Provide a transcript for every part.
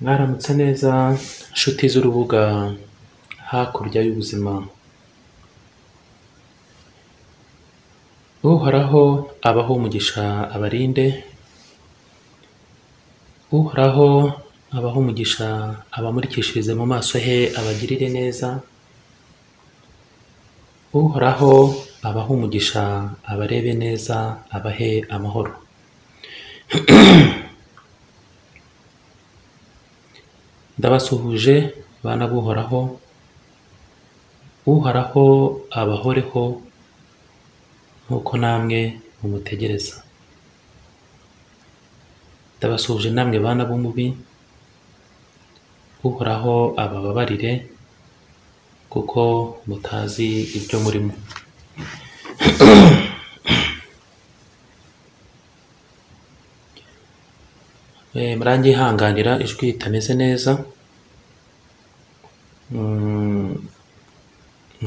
Mwaramutse neza nshuti z'urubuga hakurya y'ubuzima, Uhoraho abahe umugisha abarinde, Uhoraho abahe umugisha abamurikishirize mu maso he abagirire neza, Uhoraho abahe umugisha abarebe neza abahe amahoro. Ndabasuhuje bana b'Uhoraho, Uhoraho abahoreho nk'uko namwe mumutegereza, ndabasuhuje namwe bana b'umubi, Uhoraho abababarire kuko mutazi ibyo murimo. Eh, muranyihanganira ijwi ritameze neza Mm,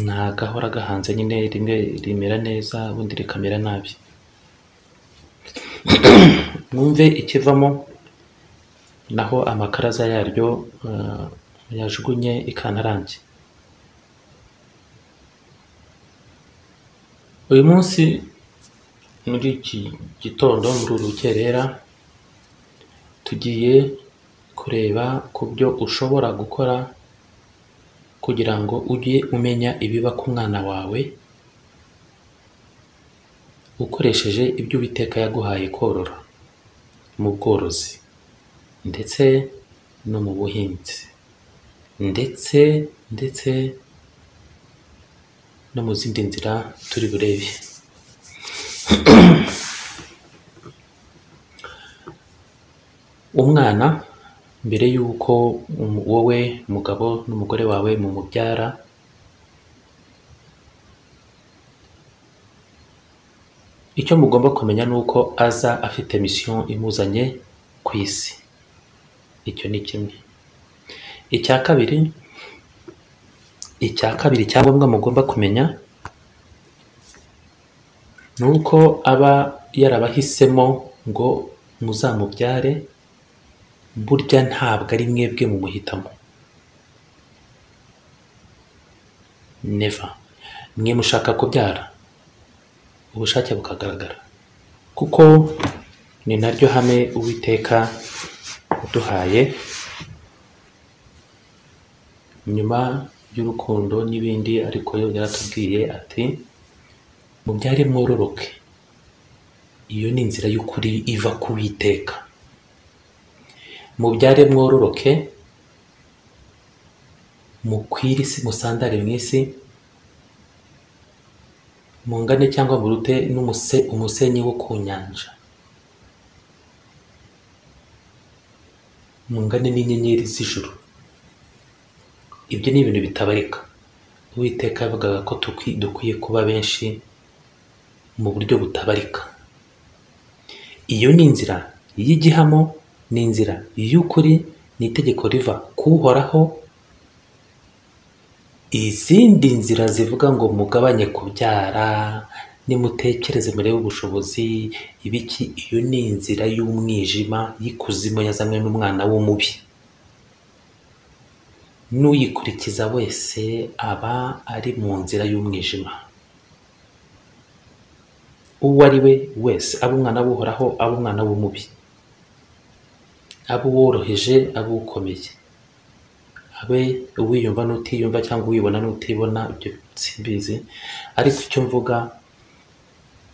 nta gahora gahanze nyine rimwe rimera neza ubundi rikamera nabi mwumve ikivamo naho amakaraza yaryo eh, muyajugunye ikantarange uyu munsi muri iki gitondo muri uru rukerera tugiye kureba ku byo ushobora gukora kugira ngo ujye umenya ibiba ku mwana wawe ukoresheje ibyo Uwiteka yaguhaye korora mu bworozi ndetse no mu buhinzi ndetse ndetse no mu zindi nzira turi burebe umwana mbere y'uko umu- wowe umugabo n'umugore wawe mumubyara icyo mugomba kumenya ni uko aza afite misiyo imuzanye ku isi icyo ni kimwe icya kabiri icya kabiri cya ngombwa mugomba kumenya ni uko aba yarabahisemo ngo muzamubyare burya ntabwo ari mwebwe mumuhitamo neva mwe mushaka kubyara ubushake bukagaragara kuko ni naryo hame uwiteka yaduhaye nyuma y'urukundo n'ibindi ariko yo yaratubwiye ati mubyare mwororoke iyo ni inzira y'ukuri iva ku witeka mubyare mwororoke mukwire isi musandare mu isi mungane cyangwa murute n'umuse umusenyi wo ku nyanja mungane n'inyenyeri z'ijuru ibyo ni ibintu bitabarika uwiteka yavugaga ko tukwi- dukwiye kuba benshi mu buryo butabarika iyo ni inzira y'igihamo ni inzira y'ukuri ni itegeko riva ku uhoraho izindi nzira zivuga ngo mugabanye kubyara nimutekereze murebe ubushobozi ibiki iyo ni inzira y'umwijima y'ikuzimu yazanywe n'umwana w'umubi n'uyikurikiza wese aba ari mu nzira y'umwijima uwo ari we wese aba umwana w'uhoraho aba umwana w'umubi aba uworoheje aba ukomeye habe uwiyumva n'utiyumva cyangwa uwibona n'utibona ibyo simbizi ariko icyo mvuga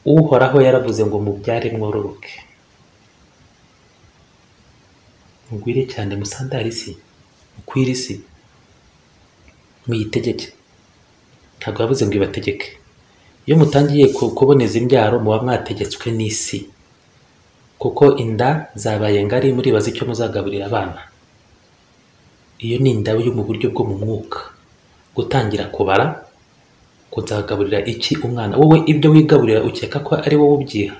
uhoraho yaravuze ngo mubyare mwororoke mugwire cyane musandare isi mukwire isi muyitegeke ntabwo yavuze ngo ibategeke iyo mutangiye ku- kuboneza imbyaro muba mwategetswe n'isi kuko inda zabaye ngari muribaza icyo muzagaburira abana iyo ni inda yo mu buryo bwo mu mwuka gutangira kubara kuzagaburira iki umwana wowe ibyo wigaburira ukeka ko ari wowe ubyiha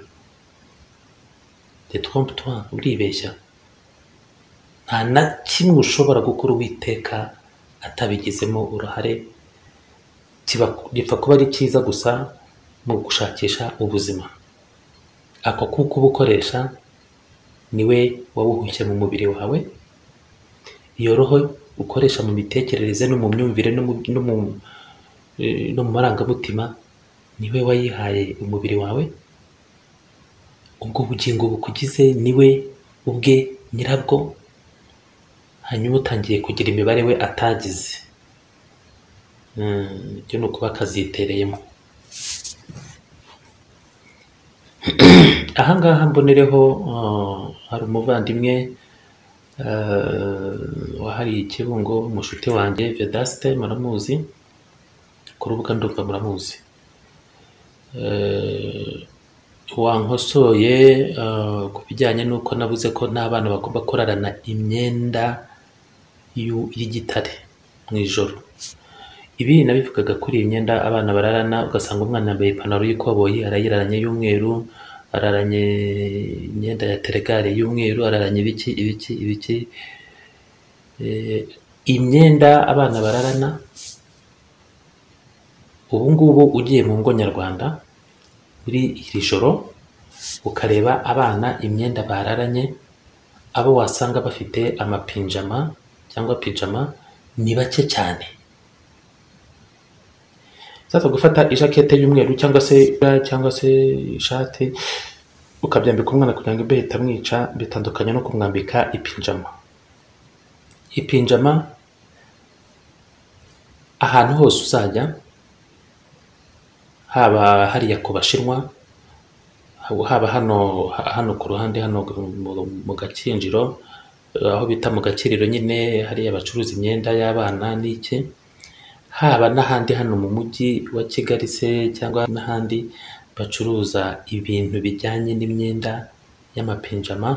de trompe toi uribeshya nta na kimwe ushobora gukora uwiteka atabigizemo uruhare kiba gipfa kuba ari cyiza gusa mu gushakisha ubuzima ako kuko uba ukoresha niwe wawuhushye mu mubiri wawe iyo roho ukoresha mu mitekerereze no mu myumvire no mu no mu eh, no mu marangamutima niwe wayihaye umubiri wawe ubwo bugingo bukugize niwe ubwe nyirabwo hanyuma utangiye kugira imibare we atagize Mm, ibyo ni ukuba akazitereyemo aha ngaha mbonereho uh, hari umuvandimwe uh, wahariye ikibungo umushuti wanjye vedaste muramuzi ku rubuga ndumva muramuzi Eh, wankosoye eh, ku bijyanye n'uko navuze ko n'abana bagomba kurarana imyenda y'u- y'igitare mu ijoro ibi nabivugaga kuri iyi myenda abana bararana ugasanga umwana yambaye ipantaro y'ikoboyi arayiraranye y'umweru araranye imyenda ya teregare y'umweru araranye ibiki ibiki ibiki Eh, imyenda abana bararana ubu ngubu ugiye mu ngo nyarwanda muri iri joro ukareba abana imyenda bararanye abo wasanga bafite amapinjama cyangwa pijama ni bake cyane sasa gufata ijakete y'umweru cyangwa se cyangwa se ishati ukabyambika umwana kugira ngo imbeho itamwica bitandukanye no kumwambika ipinjama ipinjama ahantu hose uzajya haba hariya ku bashinwa haba hano hano ku ruhande hano mu, mu gakinjiro eh, aho bita mu gakiriro nyine hariya bacuruza imyenda y'abana n'iki haba n'ahandi hano mu mujyi wa kigali se cyangwa n'ahandi bacuruza ibintu bijyanye n'imyenda y'amapinjama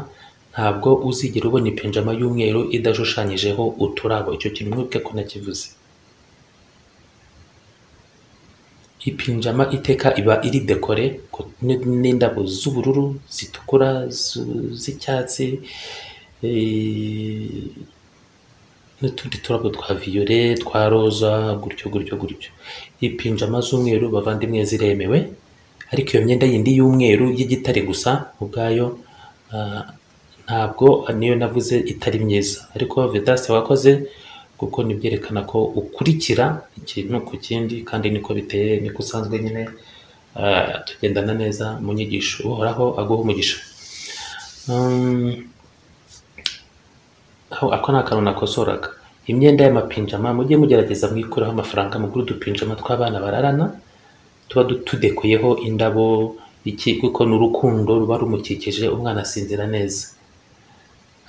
ntabwo uzigera ubona ipinjama y'umweru idashushanyijeho uturabo icyo kintu mwebwe ko nakivuze ipinjama iteka iba iri dekore ku- n- n'indabo z'ubururu zitukura zu- z'icyatsi eh, n'utundi turabo twa viyore twa roza gutyo gutyo gutyo ipinjama z'umweru bavandimwe ziremewe ariko iyo myenda yindi y'umweru y'igitare gusa ubwayo ah, ntabwo niyo navuze itari myiza ariko vedasi wakoze kuko nibyerekana ko ukurikira ikintu ku kindi kandi niko biteye niko usanzwe nyine ah, tugendana neza mu nyigisho uhoraho aguha umugisha Um, aho ako ni akantu nakosoraga imyenda y'amapinjama mujye mugerageza mwikureho amafaranga mugura udupinjama tw'abana bararana tuba du- tudekuyeho indabo iki kuko ni urukundo ruba rumukikije umwana asinzira neza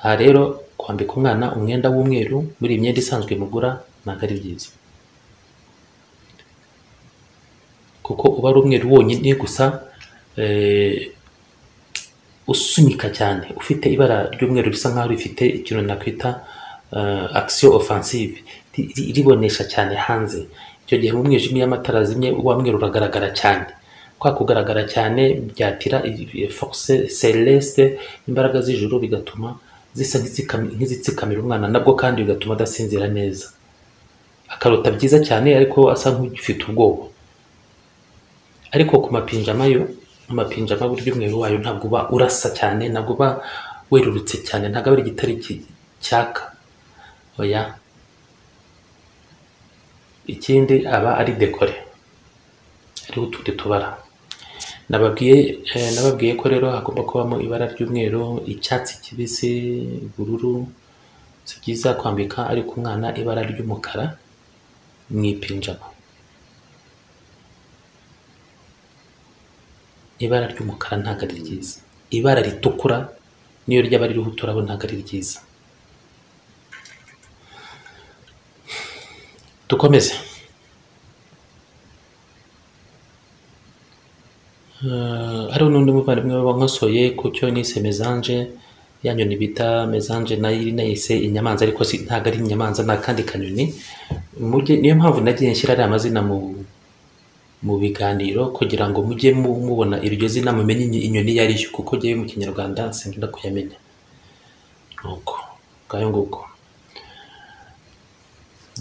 aha rero kwambika umwana umwenda w'umweru muri iyi myenda isanzwe mugura ntabwo ari byiza kuko uba ari umweru wonyine gusa eh, usunika cyane ufite ibara ry'umweru risa nkaho rifite ikintu nakwita uh, action offensive ri- ri- ribonesha cyane hanze icyo gihe mu mwijima iyo amatara azimye wa mweru uragaragara cyane kwa kugaragara cyane byatira i- i- force celeste imbaraga z'ijuru bigatuma zisa nk'izikami- nk'izitsikamira umwana nabwo kandi bigatuma adasinzira neza akarota byiza cyane ariko asa nk'ufite ubwoba ariko ku mapinjama yo amapinjama burya umweru wayo ntabwo uba urasa cyane ntabwo uba werurutse cyane ntabwo aba ari igitare ki- cyaka oya ikindi aba ari dekore ariho utundi tubara nababwiye eh, nababwiye ko rero hagomba kubamo ibara ry'umweru icyatsi kibisi ubururu si byiza kwambika ariko umwana ibara ry'umukara mu ipinjama ibara ry'umukara ntabwo ari ryiza ibara ritukura niyo ryaba ririho uturabo ntabwo ari ryiza dukomeze Eh, hariho n'undi muvandimwe wankosoye ku cyo nise mesange ya nyoni bita mesange nayo iri nayise inyamanza ariko si- ntabwo ari inyamanza ni akandi kanyoni Mujye- niyo mpamvu nagiye nshyira ariya mazina mu mu biganiro kugira ngo mujye mu- mubona iryo zina mumenye inyi- inyoni iyo ari yo kuko ngewe mu kinyarwanda sinkunda kuyamenya nuko ngayo nguko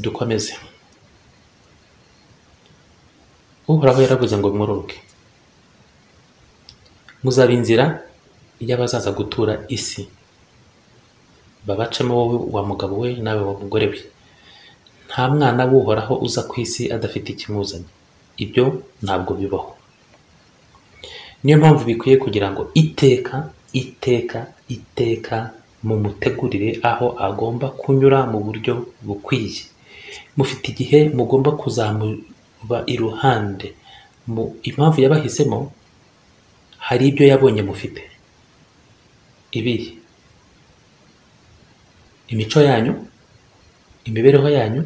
dukomeze uhoraho yaravuze ngo mworoke muzaba inzira y'abazaza gutura isi babacemo wowe wa mugabo we nawe wa mugore we nta mwana w'uhoraho uza ku isi adafite ikimuzanye ibyo ntabwo bibaho niyo mpamvu bikwiye kugira ngo iteka iteka iteka mumutegurire aho agomba kunyura mu buryo bukwiye mufite igihe mugomba kuzamuba iruhande mu impamvu yabahisemo hari ibyo yabonye mufite ibiri imico yanyu imibereho yanyu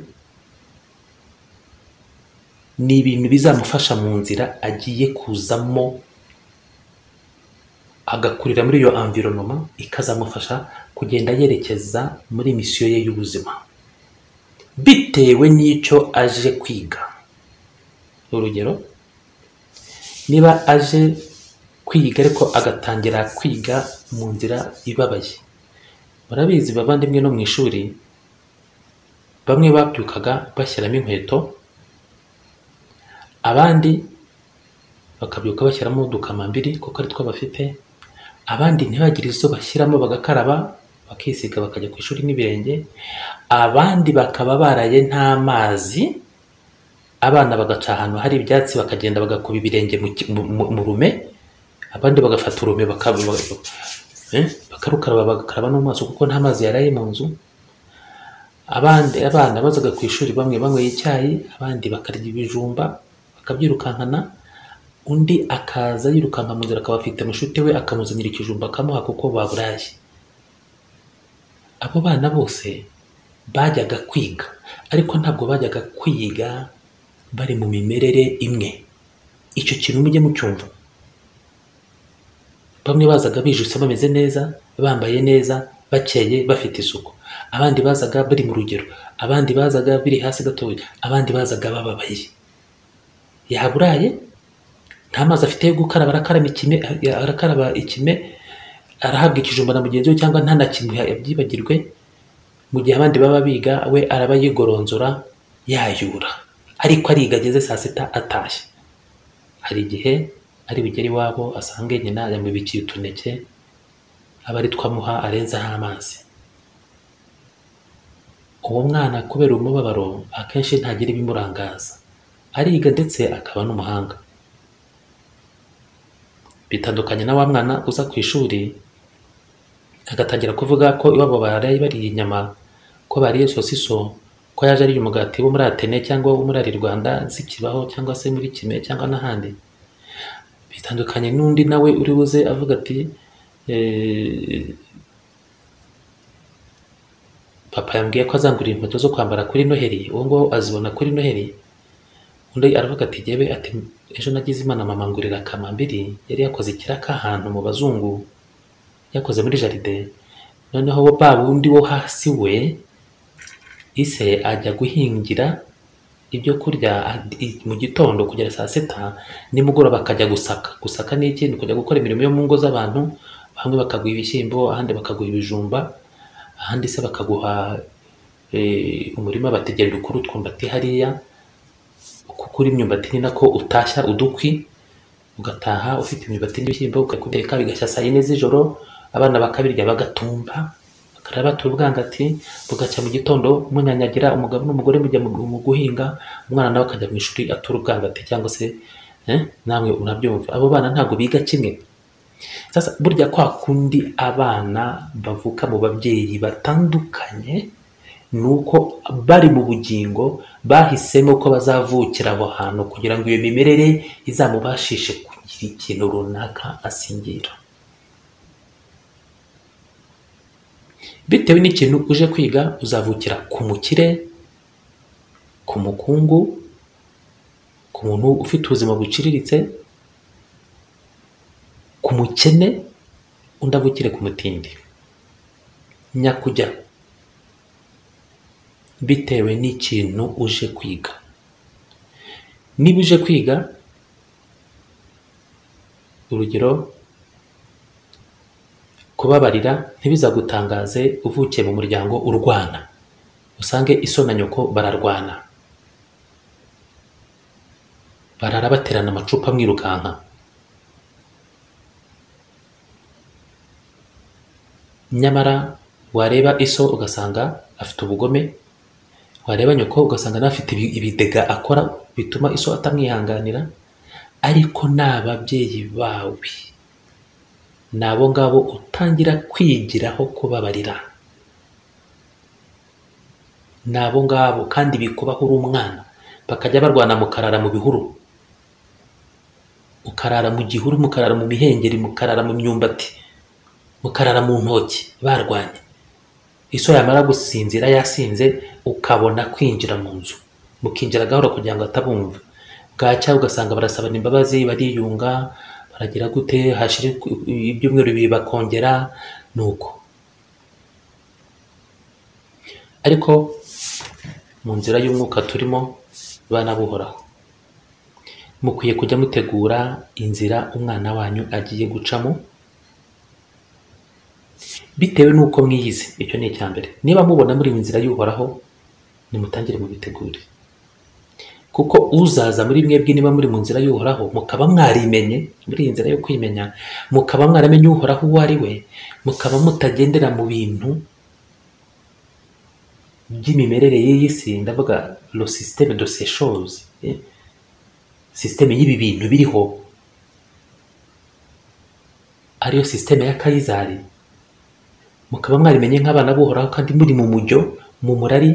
ni ibintu bizamufasha mu nzira agiye kuzamo agakurira muri iyo environnement ikazamufasha kugenda yerekeza muri misiyo ye y'ubuzima bitewe n'icyo aje kwiga urugero niba aje kwiga ariko agatangira kwiga mu nzira ibabaye murabizi bavandimwe no mu ishuri bamwe babyukaga bashyiramo inkweto abandi bakabyuka bashyiramo udukamambiri kuko ari two bafite abandi ntibagire izo bashyiramo bagakaraba bakisiga bakajya ku ishuri n'ibirenge abandi bakaba baraye n'amazi abana bagaca ahantu hari ibyatsi bakagenda bagakuba ibirenge mu ki- mu- mu- mu rume abandi bagafata urume baka- baka- eh, bakarukaraba bagakaraba no mu maso kuko nta mazi yaraye mu nzu abandi abana bazaga ku ishuri bamwe banyweye icyayi abandi bakarya ibijumba bakabyirukankana undi akaza yirukanka mu nzira akaba afite mushute we akamuzanira ikijumba akamuha kuko baburaye abo bana bose bajyaga kwiga ariko ntabwo bajyaga kwiga bari mu mimerere imwe icyo kintu mujye mucyumva bamwe bazaga bijuse bameze neza bambaye neza bakeye bafite isuku abandi bazaga bari mu rugero abandi bazaga biri hasi gatoya abandi bazaga bababaye yaburaye nta mazi afite yo gukaraba arakaraba ikime arakaraba ikime arahabwa ikijumba na mugenzi we cyangwa nta na kimwe yabyibagirwe mu gihe abandi baba biga we araba yigoronzora yayura ariko ariga ageze saa sita atashye hari igihe ari bugere iwabo asange nyina yamubikiye utuneke aba ari twamuha arenzaho amazi uwo mwana kubera umubabaro akenshi ntagira ibimurangaza ariga ndetse akaba n'umuhanga bitandukanye na wa mwana uza ku ishuri agatangira kuvuga ko iwabo baraye bariye inyama ko bariye sosiso ko yaje ariye umugati wo muri atene cyangwa wo muri ari rwanda zikibaho cyangwa se muri kime cyangwa n'ahandi bitandukanye n'undi nawe uri buze avuga ati "Eh, papa yambwiye ko azangurira inkweto zo kwambara kuri noheri uwo nguwo azibona kuri noheri undi aravuga ati jyewe ati ejo nagize imana mama ngurira kamambiri yari yakoze ikiraka ahantu mu bazungu yakoze muri jaride noneho ba wundi wo hasi we ise ajya guhingira ibyo kurya a- i- mu gitondo kugera saa sita nimugoroba akajya gusaka gusaka ni iki ni kujya gukora imirimo yo mu ngo z'abantu bamwe bakaguha ibishyimbo ahandi bakaguha ibijumba ahandi se bakaguha eh, umurima bategerera ukuri utwumbati hariya kuko uri imyumbati ni nako utashya udukwi ugataha ufite imyumbati n'ibishyimbo ukakubiteka bigashya saa yine z'ijoro abana bakabirya bagatumba bakaraba batura ubwangati bugacya mu gitondo munyanyagira umugabo n'umugore mujya mu mu guhinga umwana nawe akajya mu ishuri atura ubwangati cyangwa se eh, namwe murabyumva abo bana ntabwo biga kimwe sasa burya kwa kundi abana bavuka mu babyeyi batandukanye ni uko bari mu bugingo bahisemo ko bazavukira aho hantu kugira ngo iyo mimerere izamubashishe kugira ikintu runaka asingira bitewe n'ikintu uje kwiga uzavukira ku mukire ku mukungu ku muntu ufite ubuzima buciriritse ku mukene undi avukire ku mutindi nyakujya bitewe n'ikintu uje kwiga niba uje kwiga urugero kubabarira ntibizagutangaze uvukiye mu muryango urwana usange iso na nyoko bararwana barara baterana amacupa mwirukanka nyamara wareba iso ugasanga afite ubugome wareba nyoko ugasanga nawe afite ibi- ibidega akora bituma iso atamwihanganira ariko n'ababyeyi bawe ni abo ngabo utangira kwigiraho kubabarira ni abo ngabo kandi bikubaho uri umwana bakajya barwana mukarara mu bihuru mukarara mu gihuru mukarara mu mihengeri mukarara mu myumbati mukarara mu ntoki barwanye iso yamara gusinzira yasinze ukabona kwinjira mu nzu mukinjira gahoro kugira ngo atabumva bwacya ugasanga barasabana imbabazi bariyunga baragira gute hashira ibyumweru bibiri bakongera ni uko ariko mu nzira y'umwuka turimo bana buhoraho mukwiye kujya mutegura inzira umwana wanyu agiye gucamo bitewe n'uko mwiyizi icyo ni icya mbere niba mubona muri iyi nzira y'uhoraho nimutangire mubitegure kuko uzaza muri mwebwe niba muri mu nzira y'uhoraho mukaba mwarimenye muri iyi nzira yo kwimenya mukaba mwaramenye uhoraho uwo ari we mukaba mutagendera mu bintu by'imimerere y'iyi si ndavuga lo systeme de ces choses eh, systeme y'ibi bintu biriho ariyo systeme ya kayizari mukaba mwarimenye nk'abana b'uhoraho kandi muri mu mujyo mu murari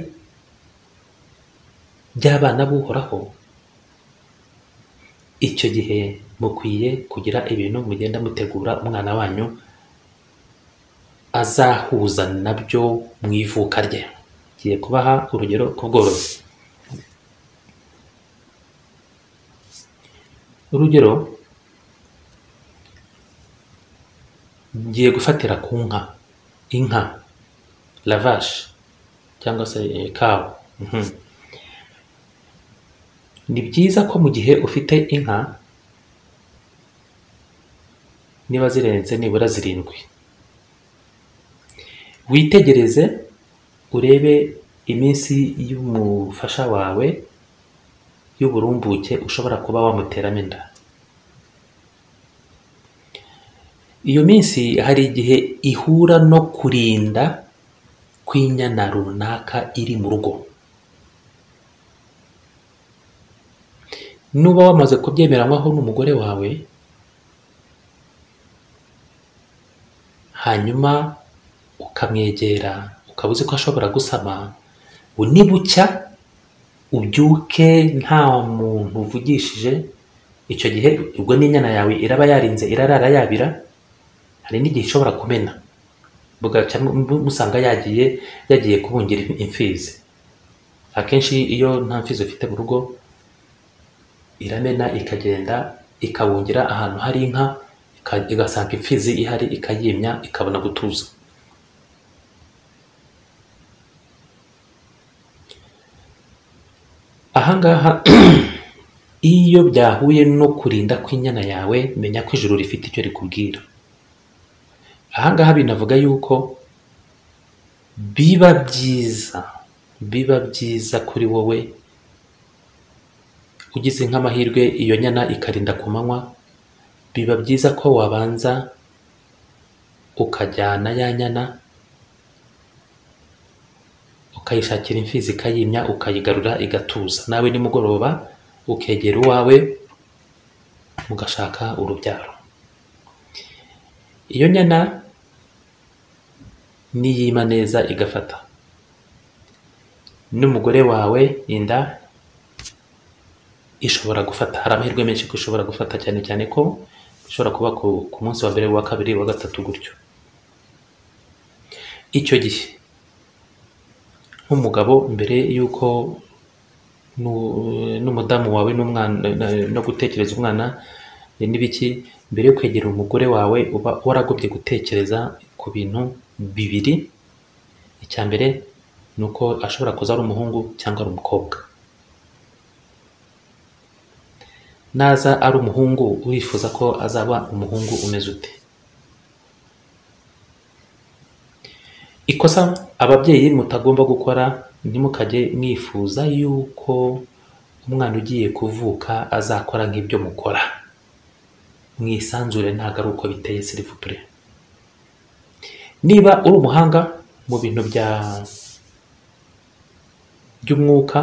by'abana b'uhoraho icyo gihe mukwiye kugira ibintu mugenda mutegura umwana wanyu azahuza nabyo mu ivuka rye ngiye kubaha urugero ku bworozi urugero ngiye gufatira ku nka inka lavashi cyangwa se eh, kawa Mhm. ni byiza ko mu gihe ufite inka niba zirenze nibura zirindwi witegereze urebe iminsi y'umufasha wawe y'uburumbuke ushobora kuba wamuteramo inda iyo minsi hari igihe ihura no kurinda kw'inyana runaka iri mu rugo nuba wamaze kubyemeranywaho n'umugore wawe hanyuma ukamwegera ukaba uzi ko ashobora gusama ngo nibucya ubyuke nta muntu uvugishije icyo gihe ubwo n'inyana yawe iraba yarinze irarara yabira hari n'igihe ishobora kumena bugaca mu- musanga yagiye yagiye kubungira imfizi akenshi iyo nta mfizi ufite mu rugo iramena ikagenda ikabungira ahantu hari inka ika- igasanga imfizi ihari ikayimya ikabona gutuza ahangaha iyo byahuye no kurinda kw'inyana yawe menya ko ijuru rifite icyo rikubwira ahangaha binavuga yuko biba byiza biba byiza kuri wowe ugize nk'amahirwe iyo nyana ikarinda ku manywa biba byiza ko wabanza ukajyana ya nyana ukayishakira imfizi ikayimya ukayigarura igatuza nawe nimugoroba ukegera uwawe mugashaka urubyaro iyo nyana niyima neza igafata n'umugore wawe inda ishobora gufata hari amahirwe menshi ko ishobora gufata cyane cyane ko ishobora kuba ku, ku munsi wa mbere wa kabiri wa gatatu gutyo icyo gihe nk'umugabo mbere y'uko nu- n'umudamu wawe n'umwana na- no gutekereza umwana eh, n'ibiki mbere yo kwegera umugore wawe uba waragobye gutekereza ku bintu bibiri icya mbere ni uko ashobora kuza ari umuhungu cyangwa ari umukobwa naza ari umuhungu urifuza ko azaba umuhungu umeze ute ikosa ababyeyi mutagomba gukora ntimukajye mwifuza yuko umwana ugiye kuvuka azakora nk'ibyo mukora mwisanzure ntabwo ari uko biteye sirivupure niba uri umuhanga mu bintu bya by'umwuka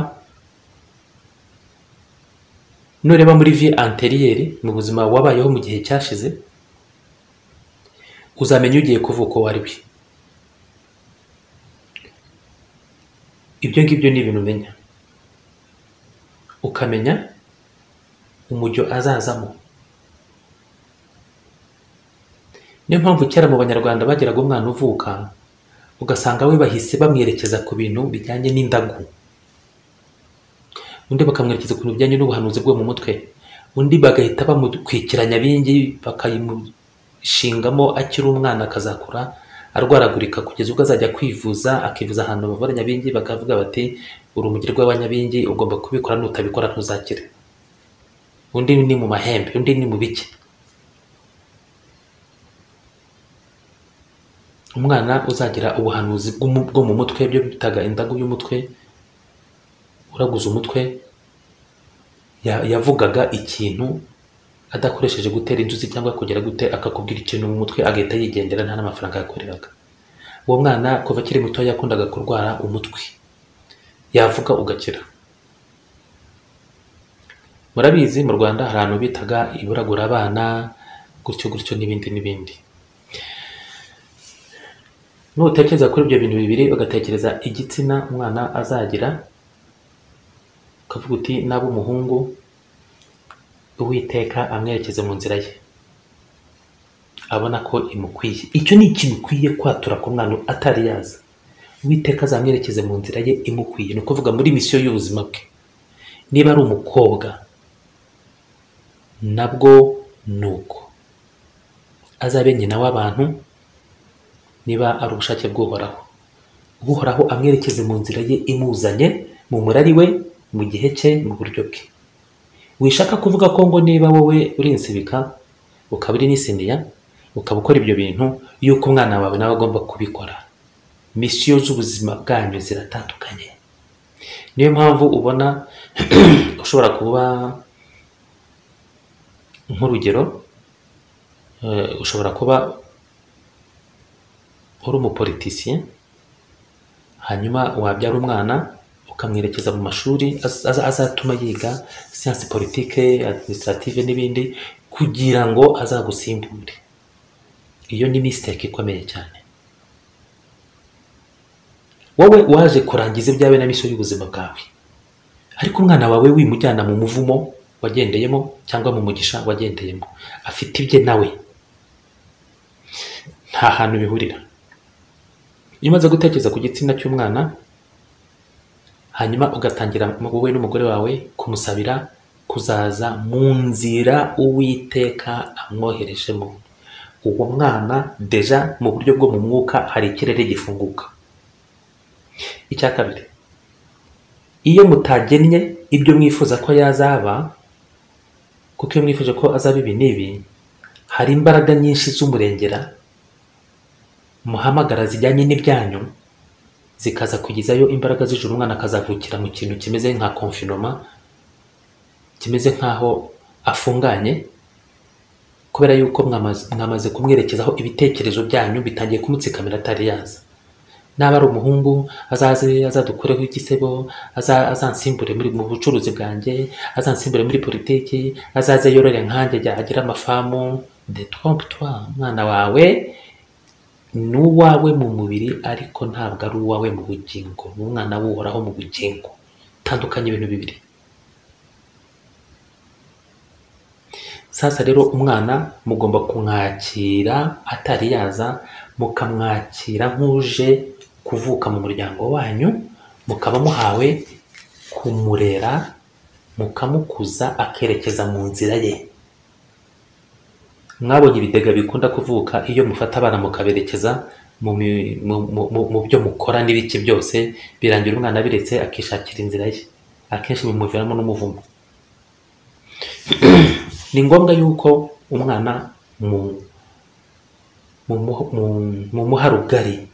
nureba muri vie anteriyeri mu buzima wabayeho mu gihe cyashize uzamenya ugiye kuvuka uwo ari we ibyo ngibyo ni ibintu umenya ukamenya umujyo azazamo niyo mpamvu kera mu banyarwanda bagiraga umwana uvuka ugasanga we bahise bamwerekeza ku bintu bijyanye n'indagu undi bakamwerekeza ku bintu bijyanye n'ubuhanuzi bwo mu mutwe undi bagahita bamutwikiranya bingi bakayimushingamo akiri umwana akazakura arwaragurika kugeza ubwo azajya kwivuza akivuza ahantu bavura nyabingi bakavuga bati uri umugirwa wa nyabingi ugomba kubikora nutabikora ntuzakire undi ni mu mahembe undi ni mu bike umwana uzagira ubuhanuzi bwo mu mutwe byo bitaga indagu y'umutwe uraguze umutwe yavugaga ikintu adakoresheje gutera inzuzi cyangwa kugera gute akakubwira ikintu mu mutwe agahita yigendera nta n'amafaranga yakoreraga uwo mwana kuva akiri muto yakundaga kurwara umutwe yavuga ugakira murabizi mu rwanda hari ahantu bitaga iburagura abana gutyo gutyo n'ibindi n'ibindi nutekereza kuri ibyo bintu bibiri ugatekereza igitsina umwana azagira ukavuga uti naba umuhungu uwiteka amwerekeze mu nzira ye abona ko imukwiye icyo ni ikintu ukwiye kwatura ku mwana atari yaza uwiteka azamwerekeze mu nzira ye imukwiye ni ukuvuga muri misiyo y'ubuzima bwe niba ari umukobwa nabwo ni uko azabe nyina w'abantu niba ari ubushake bw'uhoraho uhoraho amwerekeze mu nzira ye imuzanye mu murari we mu gihe cye mu buryo bwe wishaka kuvuga ko ngo niba wowe urinsibika ukaba uri n'isiniya ukaba ukora ibyo bintu yuko umwana wawe nawe agomba kubikora misiyo z'ubuzima bwanyu ziratandukanye niyo mpamvu ubona ushobora kuba nk'urugero ushobora kuba uri umupolitisiye hanyuma wabyara umwana ukamwerekeza mu mashuri azatuma yiga siyansi politike administrative n'ibindi kugira ngo azagusimbure iyo ni misiteke ikomeye cyane wowe waje kurangiza ibyawe na misiyo y'ubuzima bwawe ariko umwana wawe wimujyana mu muvumo wagendeyemo cyangwa mu mugisha wagendeyemo afite ibye nawe nta hantu bihurira iyo umaze gutekereza ku gitsina cy'umwana hanyuma ugatangira wowe n'umugore wawe kumusabira kuzaza mu nzira uwiteka amwoherejemo uwo mwana deja mu buryo bwo mu mwuka hari ikirere gifunguka icya kabiri iyo mutagennye ibyo mwifuza ko yazaba kuko iyo mwifuje ko azaba ibi n'ibi hari imbaraga nyinshi z'umurengera muhamagara zijyanye n'ibyanyu zikaza kugezayo imbaraga z'ijuru umwana akazavukira mu kintu kimeze nka konfinoma kimeze nk'aho afunganye kubera yuko mwamaze kumwerekezaho ibitekerezo byanyu bitangiye kumutsikamira atari yaza naba ari umuhungu azaze azadukureho igisebo azansimbure mu bucuruzi bwanjye azansimbure muri politiki azaze yorore nkanjye agire amafamu de trompetwa umwana wawe ni uwawe mu mubiri ariko ntabwo ari uwawe mu bugingo ni umwana w'uhoraho mu bugingo tandukanye ibintu bibiri sasa rero umwana mugomba kumwakira atari yaza mukamwakira nk'uje kuvuka mu muryango wanyu mukaba muhawe kumurera mukamukuza akerekeza mu nzira ye mwabonye ibidega bikunda kuvuka iyo mufata abana mukaberekeza mu byo mukora n'ibiki byose birangira umwana abiretse akishakira inzira ye akenshi bimuviramo n'umuvumo ni ngombwa yuko umwana mumuha rugari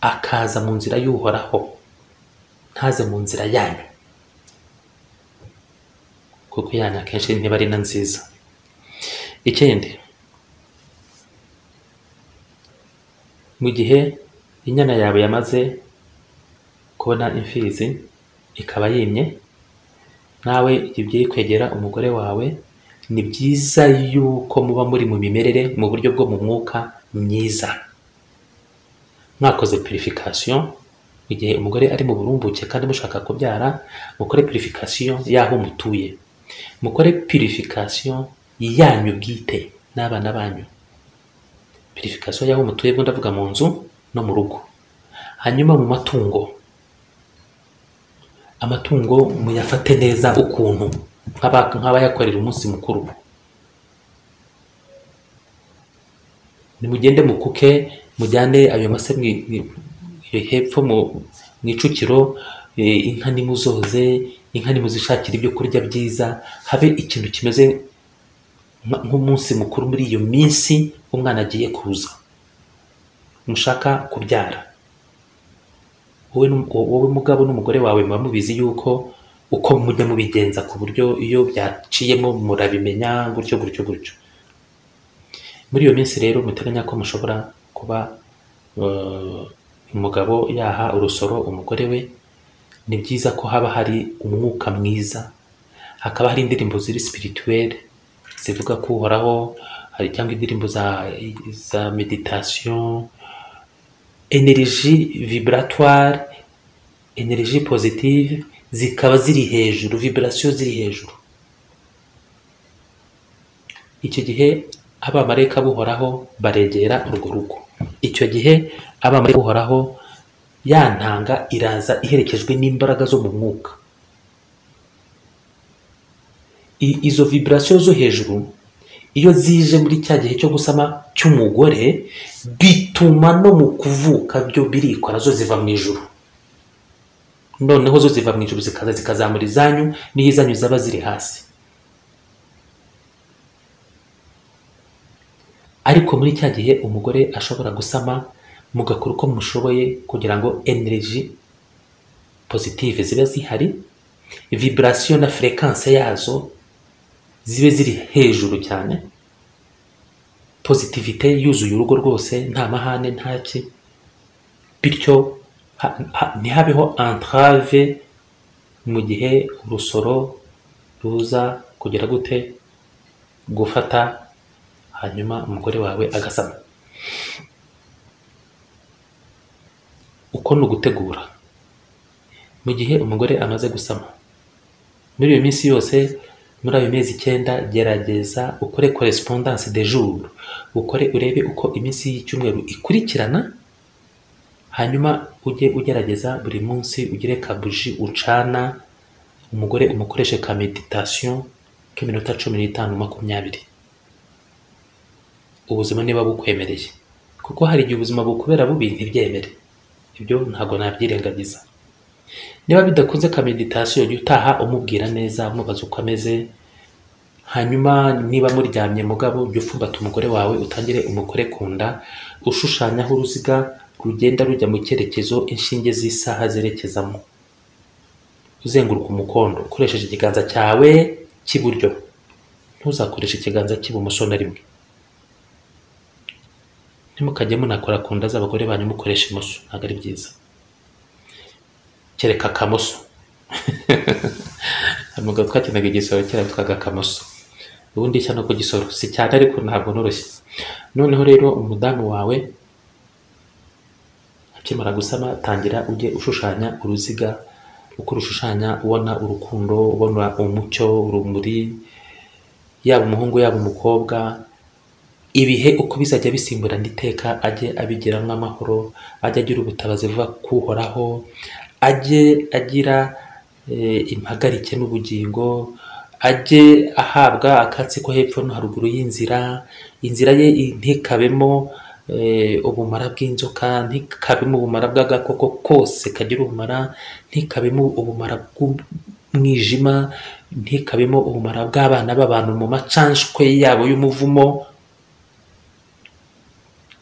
akaza mu nzira y'uhoraho ntaze mu nzira yanyu kuko yanyu akenshi ntiba ari na nziza ikindi mu gihe inyana yawe yamaze kubona imfizi ikaba yimye nawe ibyo iri kwegera umugore wawe ni byiza yuko muba muri mu mimerere mu buryo bwo mu mwuka myiza mwakoze purifikasiyo mu gihe umugore ari mu burumbuke kandi mushaka kubyara mukore purifikasiyo y'aho mutuye mukore purifikasiyo yanyu bwite n'abana banyu purifikasiyo y'aho mutuye ubwo ndavuga mu nzu no mu rugo hanyuma mu matungo amatungo muyafate neza ukuntu nk'aba- nk'abayakorera umunsi mukuru nimugende mukuke mujyane ayo mase mwi- mwi- hepfo mu mu icukiro eh, inka nimuzoze inka nimuzishakira ibyo kurya byiza habe ikintu kimeze nka- nk'umunsi mukuru muri iyo minsi umwana agiye kuza mushaka kubyara wowe n'um- wowe mugabo n'umugore wawe muba mubizi yuko uko mujya mubigenza ku buryo iyo byaciyemo murabimenya gutyo gutyo gutyo muri iyo minsi rero muteganya ko mushobora kuba eh, umugabo yaha urusoro umugore we ni byiza ko haba hari umwuka mwiza hakaba hari indirimbo ziri spirituelle zivuga ko uhoraho hari cyangwa indirimbo za, za meditation energie vibratoire energie positive zikaba ziri hejuru vibration ziri hejuru icyo gihe abamarayika buhoraho baregera urwo rugo icyo gihe abamarayika buhoraho ya ntanga iraza iherekejwe n'imbaraga zo mu mwuka I- izo vibration zo hejuru iyo zije muri cya gihe cyo gusama cy'umugore bituma no mu kuvuka byo birikora zo ziva mu ijuru noneho zo ziva mu ijuru zikaza zikazamura izanyu n'iyo izanyu zaba ziri hasi ariko muri cya gihe umugore ashobora gusama mugakora uko mushoboye kugira ngo energy positive zibe zihari vibration na fréquence yazo zibe ziri hejuru cyane positivite yuzuye urugo rwose nta mahane nta ki bityo ha- ha- ntihabeho entrave mu gihe urusoro ruza kugira gute gufata hanyuma umugore wawe agasama uko ni ugutegura mu gihe umugore amaze gusama muri iyo minsi yose muri ayo mezi icyenda gerageza ukore correspondance de jour ukore urebe uko iminsi y'icyumweru ikurikirana hanyuma ujye ugerageza buri munsi ugire ka buji ucana umugore umukoreshe ka meditation k'iminota cumi n'itanu makumyabiri ubuzima niba bukwemereye kuko hari igihe ubuzima bukubera bubi ntibyemere ibyo ntabwo nabyirengagiza niba bidakunze ka meditation jya utaha umubwira neza umubaza uko ameze hanyuma niba muryamye mugabo jya upfumbata umugore wawe utangire umugore ku nda ushushanyaho uruziga rugenda rujya mu cyerekezo inshinge z'isaha zerekezamo uzenguruka umukondo ukoresheje ikiganza cyawe cy'iburyo ntuzakoreshe ikiganza cy'ibumoso na rimwe ntimukajye munakora ku nda z'abagore banyu mukoresha imoso ntabwo ari byiza kereka akamoso hari umugabo twakenaga igisoro kera witwaga akamoso ubundi nshya no ku gisoro si cyane ariko ntabwo noroshye noneho rero umudamu wawe akimara gusama tangira ujye ushushanya uruziga uko urushushanya ubona urukundo ubona umucyo urumuri yaba umuhungu yaba umukobwa ibihe uko bizajya bisimburana iteka ajye abigiramo amahoro ajye agira ubutabazi buva kuhoraho ajye agira eh, impagarike n'ubugingo ajye ahabwa akatsi ko hepfo no haruguru y'inzira inzira ye i- ntikabemo eh, ubumara bw'inzoka ntikabemo ubumara bw'agakoko kose kagira ubumara ntikabemo ubumara bw'umwijima ntikabemo ubumara bw'abana b'abantu mu macanshwe yabo y'umuvumo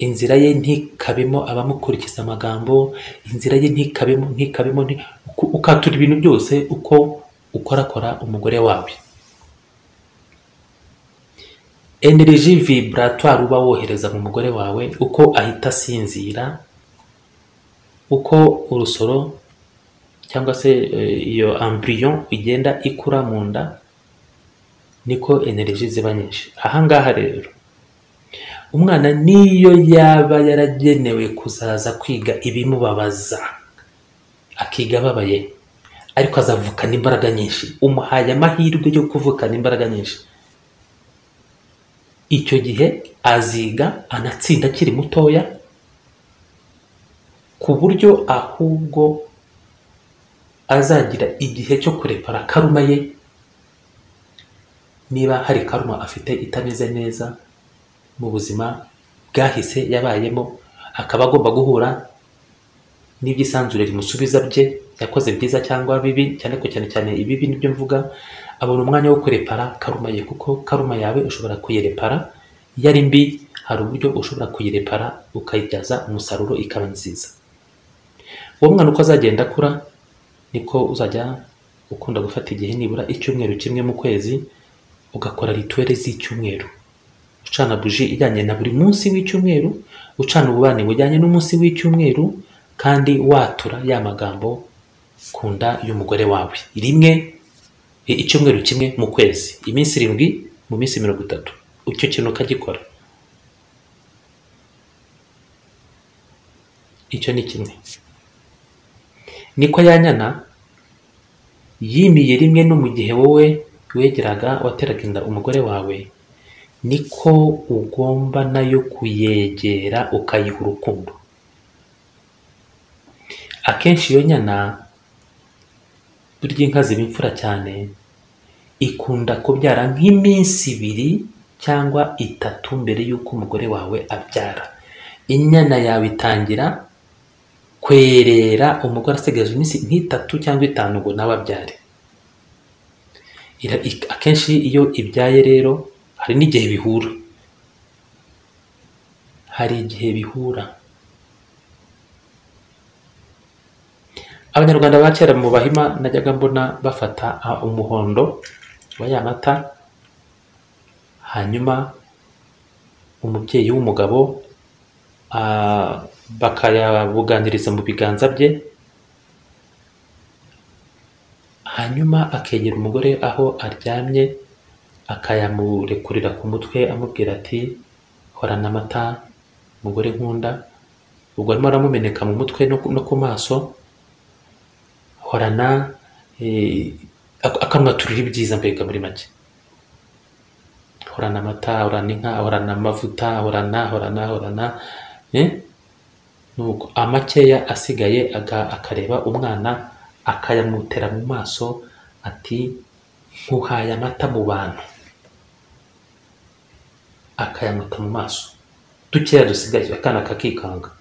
inzira ye ntikabemo abamukurikiza amagambo inzira ye ntikabemo ntikabemo nti- uku- ukatura ibintu byose uko ukorakora umugore wawe energy vibratoire uba wohereza mu mugore wawe uko ahita asinzira uko urusoro cyangwa se eh, iyo embryon igenda ikura mu nda niko energy ziba nyinshi aha ngaha rero umwana niyo yaba yaragenewe kuzaza kwiga ibimubabaza akiga ababaye ariko azavukana imbaraga nyinshi umuhaye amahirwe yo kuvukana imbaraga nyinshi icyo gihe aziga anatsinda akiri mutoya ku buryo ahubwo azagira igihe cyo kurepara karuma ye niba hari karuma afite itameze neza mu buzima bwahise yabayemo akaba agomba guhura n'ibyisanzure rimusubiza bye yakoze byiza cyangwa bibi cyane ko cyane cyane ibibi nibyo mvuga abona umwanya wo kurepara karuma ye kuko karuma yawe ushobora kuyirepara iyo ari mbi hari uburyo ushobora kuyirepara ukayibyaza umusaruro ikaba nziza uwo mwana uko azagenda akura niko uzajya ukunda gufata igihe nibura icyumweru kimwe mu kwezi ugakora rituweli z'icyumweru ucana buji ijyanye na buri munsi w'icyumweru ucana ububani bujyanye n'umunsi w'icyumweru kandi watura ya magambo ku nda y'umugore wawe rimwe i- icyumweru kimwe mu kwezi iminsi irindwi mu minsi mirongo itatu icyo kintu ukagikora icyo ni kimwe niko yanyana yimiye rimwe no mu gihe wowe wegeraga wateraga inda umugore wawe niko ugomba nayo kuyegera ukayiha urukundo akenshi iyo nyana burya inka ziba imfura cyane ikunda kubyara nk'iminsi ibiri cyangwa itatu mbere y'uko umugore wawe abyara inyana yawe itangira kwerera umugore asigaje iminsi nk'itatu cyangwa itanu ngo nawe abyare Ira- ik- akenshi iyo ibyaye rero hari n'igihe bihura hari igihe bihura abanyarwanda ba kera mu bahima najyaga mbona bafata ah, umuhondo wa ya mata hanyuma umubyeyi w'umugabo ah, bakayabuganiriza mu biganza bye hanyuma akegera umugore aho aryamye akayamurekurira ku mutwe amubwira ati horana amata mugore nkunda ubwo arimo aramumeneka mu mutwe no ku- no ku maso horana eh, ak- akanwa turira ibyiza mbega muri make horana amata horana inka horana amavuta horana horana horana eh? nuko amakeya asigaye aga- akareba umwana akayamutera mu maso ati nkuhaye amata mu bantu akayamuta mu maso dukeya dusigaye akana kakikanga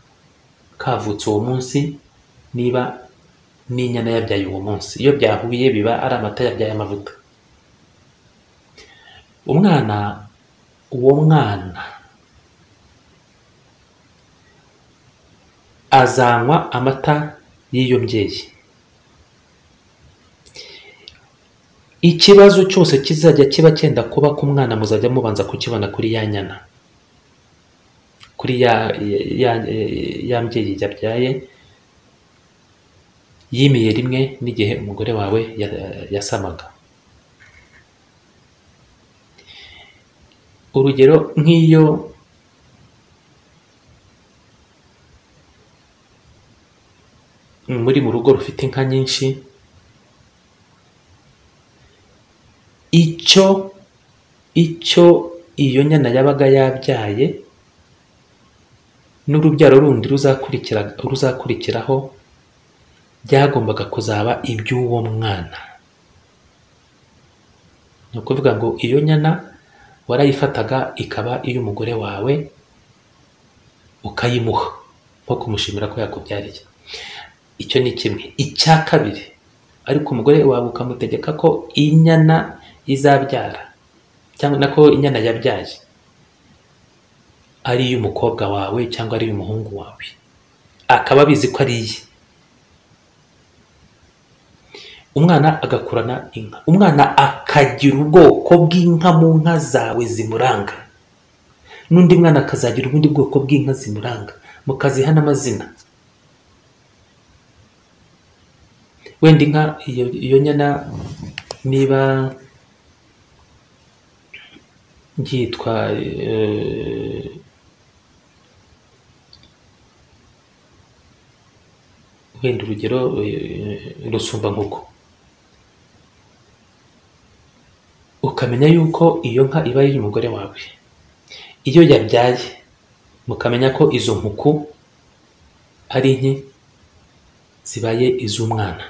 kavutse uwo munsi niba n'inyana yabyaye uwo munsi iyo byahuye biba ari amata yabyaye amavuta umwana uwo mwana azanywa amata y'iyo mbyeyi ikibazo cyose kizajya kiba cyenda kuba ku mwana muzajya mubanza kukibona kuri ya nyana kuri ya ya, ya mbyeyi yabyaye yimiye rimwe n'igihe umugore wawe ya- yasamaga urugero nk'iyo muri mu rugo rufite inka nyinshi icyo icyo iyo nyana yabaga yabyaye n'urubyaro rundi ruzakurikira ruzakurikiraho byagombaga kuzaba iby'uwo mwana ni ukuvuga ngo iyo nyana warayifataga ikaba iy'umugore wawe ukayimuha nko kumushimira ko yakubyariye icyo ni kimwe icya kabiri ariko umugore wawe ukamutegeka ko inyana izabyara cyangwa nako inyana yabyaye ari iy'umukobwa wawe cyangwa ari iy'umuhungu wawe akaba abizi ko ari iye umwana agakurana inka umwana akagira ubwoko bw'inka mu nka zawe zimuranga n'undi mwana akazagira ubundi bwoko bw'inka zimuranga mukaziha n'amazina wenda inka iyo iyo nyana niba yitwa eh, wenda urugero eh, rusumbankuko ukamenya yuko iyo nka iba ari umugore wawe iyo yabyaye mukamenya ko izo nkuku ari nke zibaye iz'umwana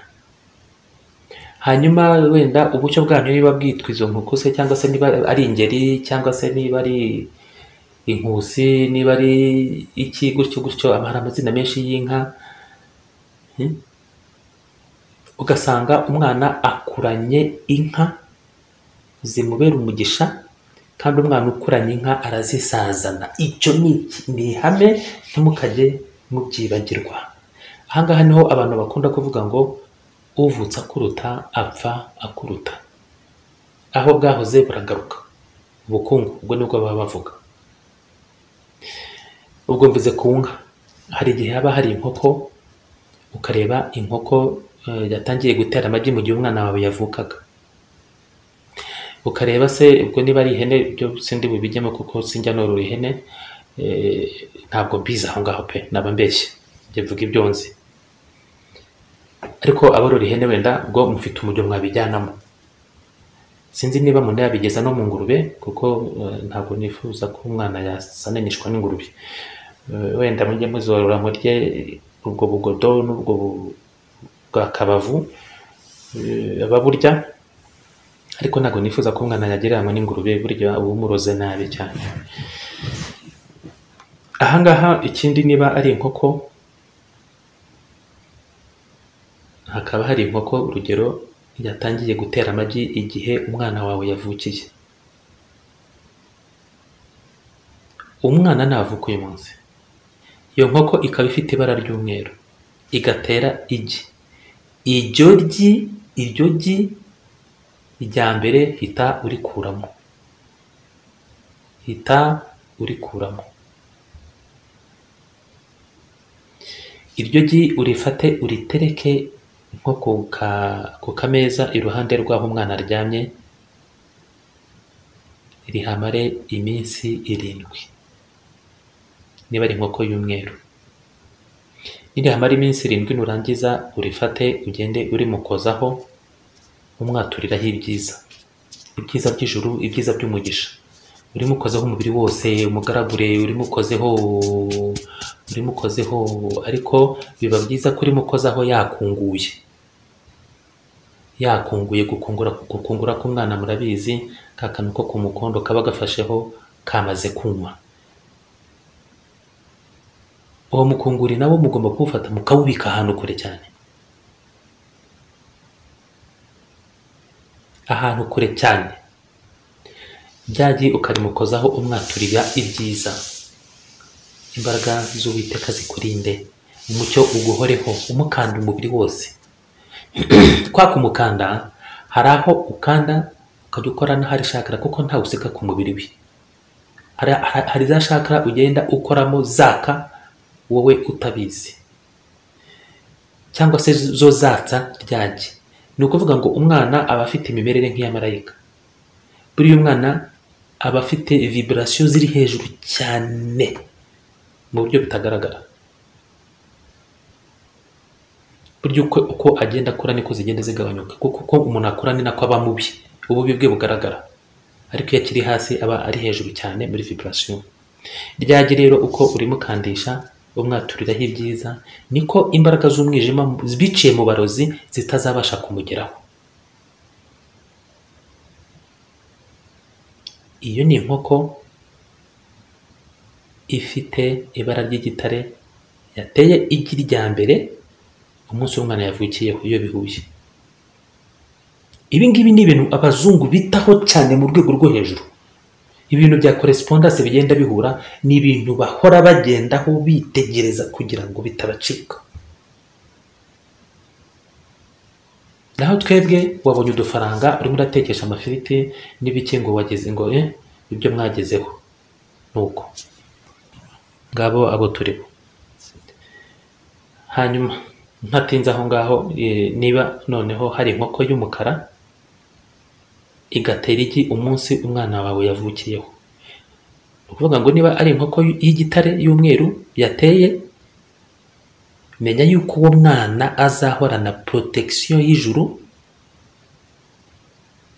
hanyuma wenda ubucyo bwanyu niba bwitwa izo nkuku se cyangwa se niba ari ingeri cyangwa se niba ari inkusi niba ari iki gutyo gutyo hari amazina menshi y'inka Hmm? ugasanga umwana akuranye inka zimubera umugisha kandi umwana ukuranye inka arazisazana icyo ni iki- ni ihame ntimukajye mubyibagirwa aha ngaha niho abantu bakunda kuvuga ngo uvutse akuruta apfa akuruta aho bwahoze buragaruka ubukungu ubwo nibwo baba bavuga ubwo mvuze ku nka hari igihe haba hari inkoko ukareba inkoko eh, yatangiye gutera amagi mu gihe umwana wawe yavukaga ukareba se ubwo niba ari ihene byo sindi bubijyemo kuko sinjya norora ihene eh, ntabwo mbizi aho ngaho pe naba mbeshye njye mvuga ibyo nzi ariko abarora ihene wenda ubwo mufite umuryo mwabijyanamo sinzi niba munayabigeza no mu ngurube kuko eh, ntabwo nifuza ko umwana yasananishwa n'ingurube Eh, wenda mujye muzorora murye ubwo bugodo n'ubwo bu- bwa kabavu eh, ababurya ariko ntabwo nifuza ko umwana yagereranywa n'ingurube burya uba umuroze nabi cyane ahangaha ikindi niba ari inkoko hakaba hari inkoko urugero yatangiye gutera amagi igihe umwana wawe yavukiye umwana navuka uyu munsi iyo nkoko ikaba ifite ibara ry'umweru igatera igi iryo gi iryo gi irya mbere hita urikuramo hita urikuramo iryo gi urifate uritereke nko ku ka- ku kameza iruhande rw'aho umwana aryamye rihamare iminsi irindwi niba ari inkoko y'umweru nirihamara iminsi irindwi nurangiza urifate ugende urimukozaho umwaturiraho ibyiza ibyiza by'ijuru ibyiza by'umugisha urimukozeho umubiri wose umugaragure urimukozeho urimukozeho ariko biba byiza ko urimukozaho yakunguye yakunguye gukungura gukungura k'umwana murabizi ka kantu ko ku mukondo kaba gafasheho kamaze kunywa uwo mukunguri nawo mugomba kuwufata mukawubika ahantu kure cyane ahantu kure cyane ryagi ukarimukozaho umwaturira ibyiza imbaraga z'uwiteka zikurinde umucyo uguhoreho umukanda umubiri wose kwa kumukanda hari aho ukanda ukajya ukora n'ahari shakara kuko ntawe useka ku mubiri we hari, hari, hari za shakara ugenda ukoramo zaka wowe utabizi cyangwa se zo zatsa ryagi ni ukuvuga ngo umwana aba afite imimerere nk'iya marayika buriya umwana aba afite viburasiyo ziri hejuru cyane mu buryo butagaragara burya uko, uko agenda akura niko zigenda zigabanyuka kuko uko umuntu akura ni nako aba mubi ububi bwe bugaragara ariko iyo akiri hasi aba ari hejuru cyane muri viburasiyo ryagi rero uko urimukandisha umwaturiraho ibyiza niko imbaraga z'umwijima biciye mu barozi zitazabasha kumugeraho iyo ni inkoko ifite ibara ry'igitare yateye igi rya mbere umunsi w'umwana yavukiyeho iyo bihuye ibi ngibi ni ibintu abazungu bitaho cyane mu rwego rwo hejuru ibintu bya koresipondase bigenda bihura ni ibintu bahora bagendaho bitegereza kugira ngo bitabacika naho twebwe wabonye udufaranga urimo uratekesha amafiriti n'ibiki ngo wageze ngo eh, ibyo mwagezeho nuko ngabo abo turi bo hanyuma ntatinze aho ngaho eh, niba noneho hari inkoko y'umukara igatera igi umunsi umwana wawe yavukiyeho ni ukuvuga ngo niba ari inkoko y'igitare y'umweru yateye menya yuko uwo mwana azahorana protection y'ijuru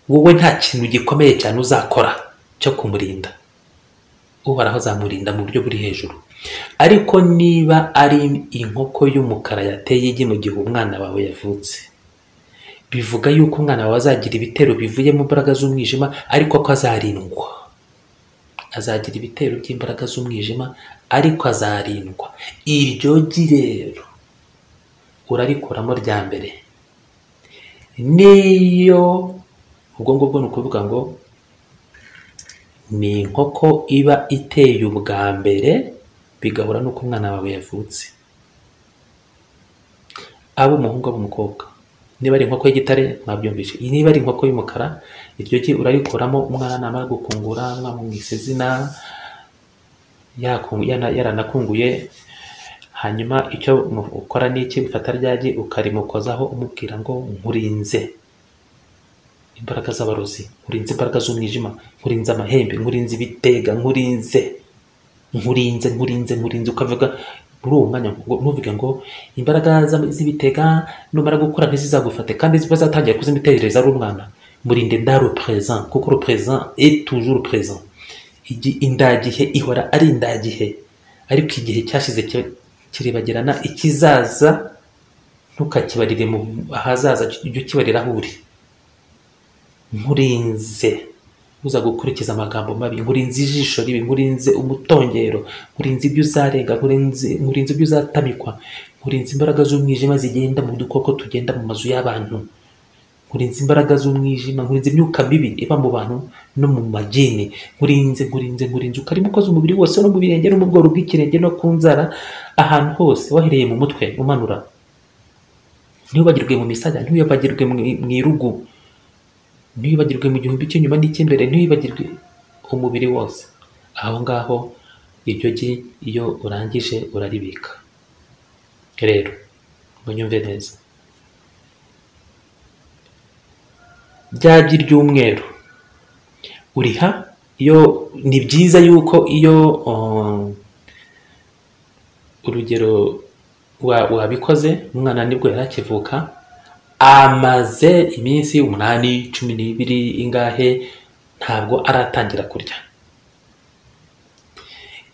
wowe nta kintu gikomeye cyane uzakora cyo kumurinda uhoraho azamurinda mu buryo buri hejuru ariko niba ari inkoko y'umukara yateye igi mu gihe umwana wawe yavutse bivuga yuko umwana wawe azagira ibitero bivuye mu mbaraga z'umwijima ariko ko azarindwa azagira ibitero by'imbaraga z'umwijima ariko azarindwa iryo gi rero urarikuramo rya mbere niyo ubwo ngubwo ni ukuvuga ngo ni inkoko iba iteye ubwa mbere bigahura n'uko umwana wawe yavutse aba umuhungu aba umukobwa niba ari inkoko y'igitare mwabyumvise niba ari inkoko y'umukara iryo gi urarikuramo umwana namara gukungura mwamwise izina yakungu- yana- yaranakunguye hanyuma icyo mu- ukora ni iki ufata rya gi ukarimukozaho umubwira ngo nkurinze imbaraga z'abarozi nkurinze imbaraga z'umwijima nkurinze amahembe nkurinze ibitega nkurinze nkurinze nkurinze nkurinze ukavuga muri uwo mwanya ngo- ntuvuge ngo imbaraga z'am- z'ibitega numara gukura ntizizagufate kandi bazatangira kuzimitekerereza ari umwana murinde ndaro présent kuko le présent est toujours présent igi indagihe ihora ari indagihe ariko igihe cyashize ki- kiribagirana ikizaza ntukakibarire mu ahazaza ujye ukibarira aho uri nkurinze uza gukurikiza amagambo mabi nkurinze ijisho ribi nkurinze umutongero nkurinze ibyo uzarenga nkurinze nkurinze ibyo uzatamikwa nkurinze imbaraga z'umwijima zigenda mu dukoko tugenda mu mazu y'abantu nkurinze imbaraga z'umwijima nkurinze imyuka mibi iba mu bantu no mu magini nkurinze nkurinze nkurinze ukarimo ukoze umubiri wose no mu birenge no mu bworo bw'ikirenge no ku nzara ahantu hose wahereye mu mutwe umanura ntiwibagirwe mu misaya ntiwibagirwe mu mu irugu ntiwibagirwe mu gihumbi cy'inyuma n'icy'imbere ntiwibagirwe umubiri wose aho ngaho iryo gi iyo urangije uraribika rero munyumve neza byagi ry'umweru uriha iyo ni byiza yuko iyo um, urugero wa- wabikoze umwana nibwo yari akivuka amaze iminsi umunani cumi n'ibiri ingahe ntabwo aratangira kurya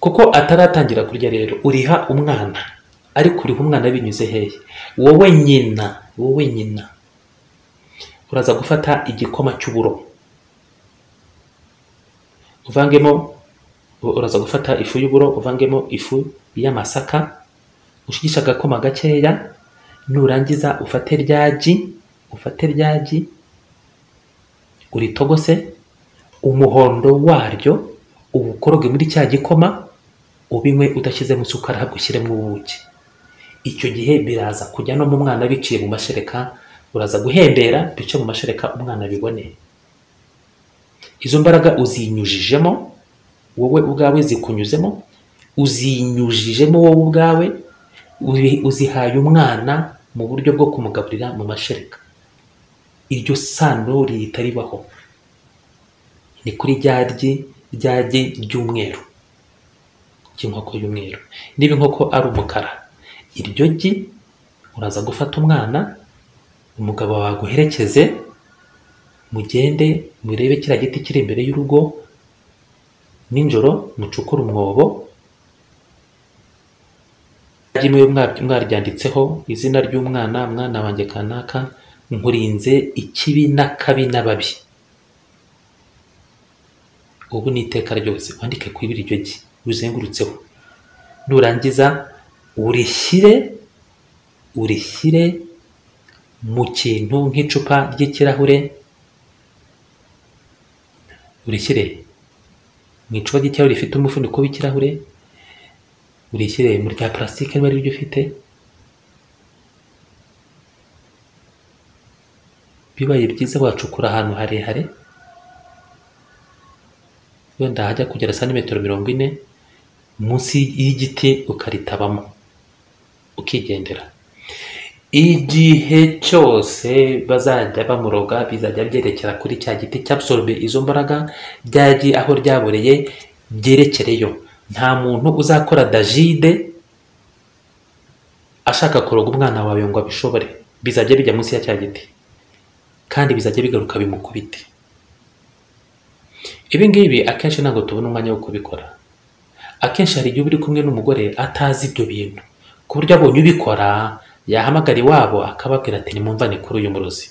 kuko ataratangira kurya rero uriha umwana ariko uriha umwana binyuze hehe wowe nyina wowe nyina uraza gufata igikoma cy'uburo uvangemo uraza gufata ifu y'uburo uvangemo ifu y'amasaka ushigishe agakoma gakeya nurangiza ufate ryagi ufate ryagi uritogose umuhondo waryo uwukoroge muri cya gikoma ubinywe udashyizemo isukari ahubwo ushyiremo ubuki icyo gihe biraza kujya no mu mwana biciye mu mashereka uraza guhembera bice mu mashereka umwana abibone izo mbaraga uzinyujijemo wowe ubwawe zikunyuzemo uzinyujijemo wowe ubwawe ubi- uzihaye umwana mu buryo bwo kumugaburira mu mashereka iryo sano rihita ribaho ni kuri ryaryi ryagi ry'umweru ry'inkoko y'umweru niba inkoko ari umukara iryo gi uraza gufata umwana umugabo waguherekeze mugende murebe kiriya giti kiri imbere y'urugo nijoro mucukure umwobo rimwe mwa- mwaryanditseho izina ry'umwana mwana wanjye kanaka nkurinze ikibi n'akabi n'ababi ubu ni iteka ryose wandike ku ibiri iryo gi rizengurutseho nurangiza urishyire urishyire mu kintu nk'icupa ry'ikirahure urishyire mu icupa ry'ikirahure rifite umufuniko w'ikirahure urishyire mu rya purasitike niba ari ryo ufite bibaye byiza wacukura ahantu harehare wenda hajya kugera santimetero mirongo ine munsi y'igiti ukaritabamo ukigendera igihe cyose bazajya bamuroga bizajya byerekera kuri cya giti cyabsorbe izo mbaraga byagiye aho ryaboreye byerekereyo nta muntu uzakora dajide ashaka kuroga umwana wawe ngo abishobore bizajya bijya munsi ya cya giti kandi bizajya bigaruka bimukubite ibi ngibi akenshi ntabwo tubona umwanya wo kubikora akenshi hari igihe uba uri kumwe n'umugore atazi ibyo bintu ku buryo abonye ubikora yahamagara iwabo akababwira ati nimumvane kuri uyu murozi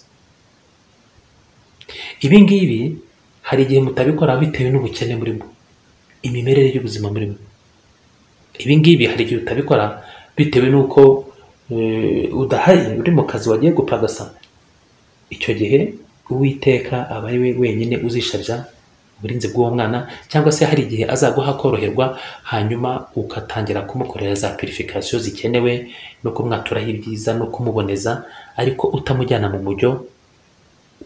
ibi ngibi hari igihe mutabikora bitewe n'ubukene burimo imimerere y'ubuzima burimo ibi ngibi hari igihe utabikora bitewe n'uko eh, udahari uri mu kazi wagiye gupagasa icyo gihe uwiteka aba ari we wenyine uzisharira uburinzi bw'uwo mwana cyangwa se hari igihe azaguha koroherwa hanyuma ugatangira kumukorera za purifikasiyo zikenewe no kumwaturaho ibyiza no kumuboneza ariko utamujyana mu mujyo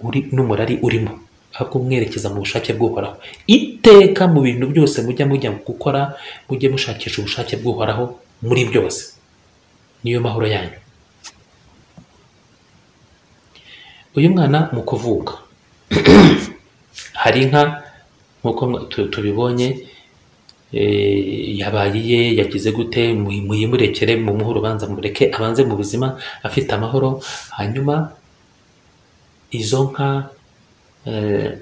uri n'umurari urimo ahubwo umwerekeza mu bushake bw'uhoraho iteka mu bintu byose mujya mujya gukora mujye mushakisha ubushake bw'uhoraho muri byose niyo mahoro yanyu uyu mwana mu kuvuka hari inka nk'uko mwa- tu- tubibonye eh, yabaye iye yagize gute mu- muyimurekere mumuhe urubanza mureke abanze mu buzima afite amahoro hanyuma izo nka eh,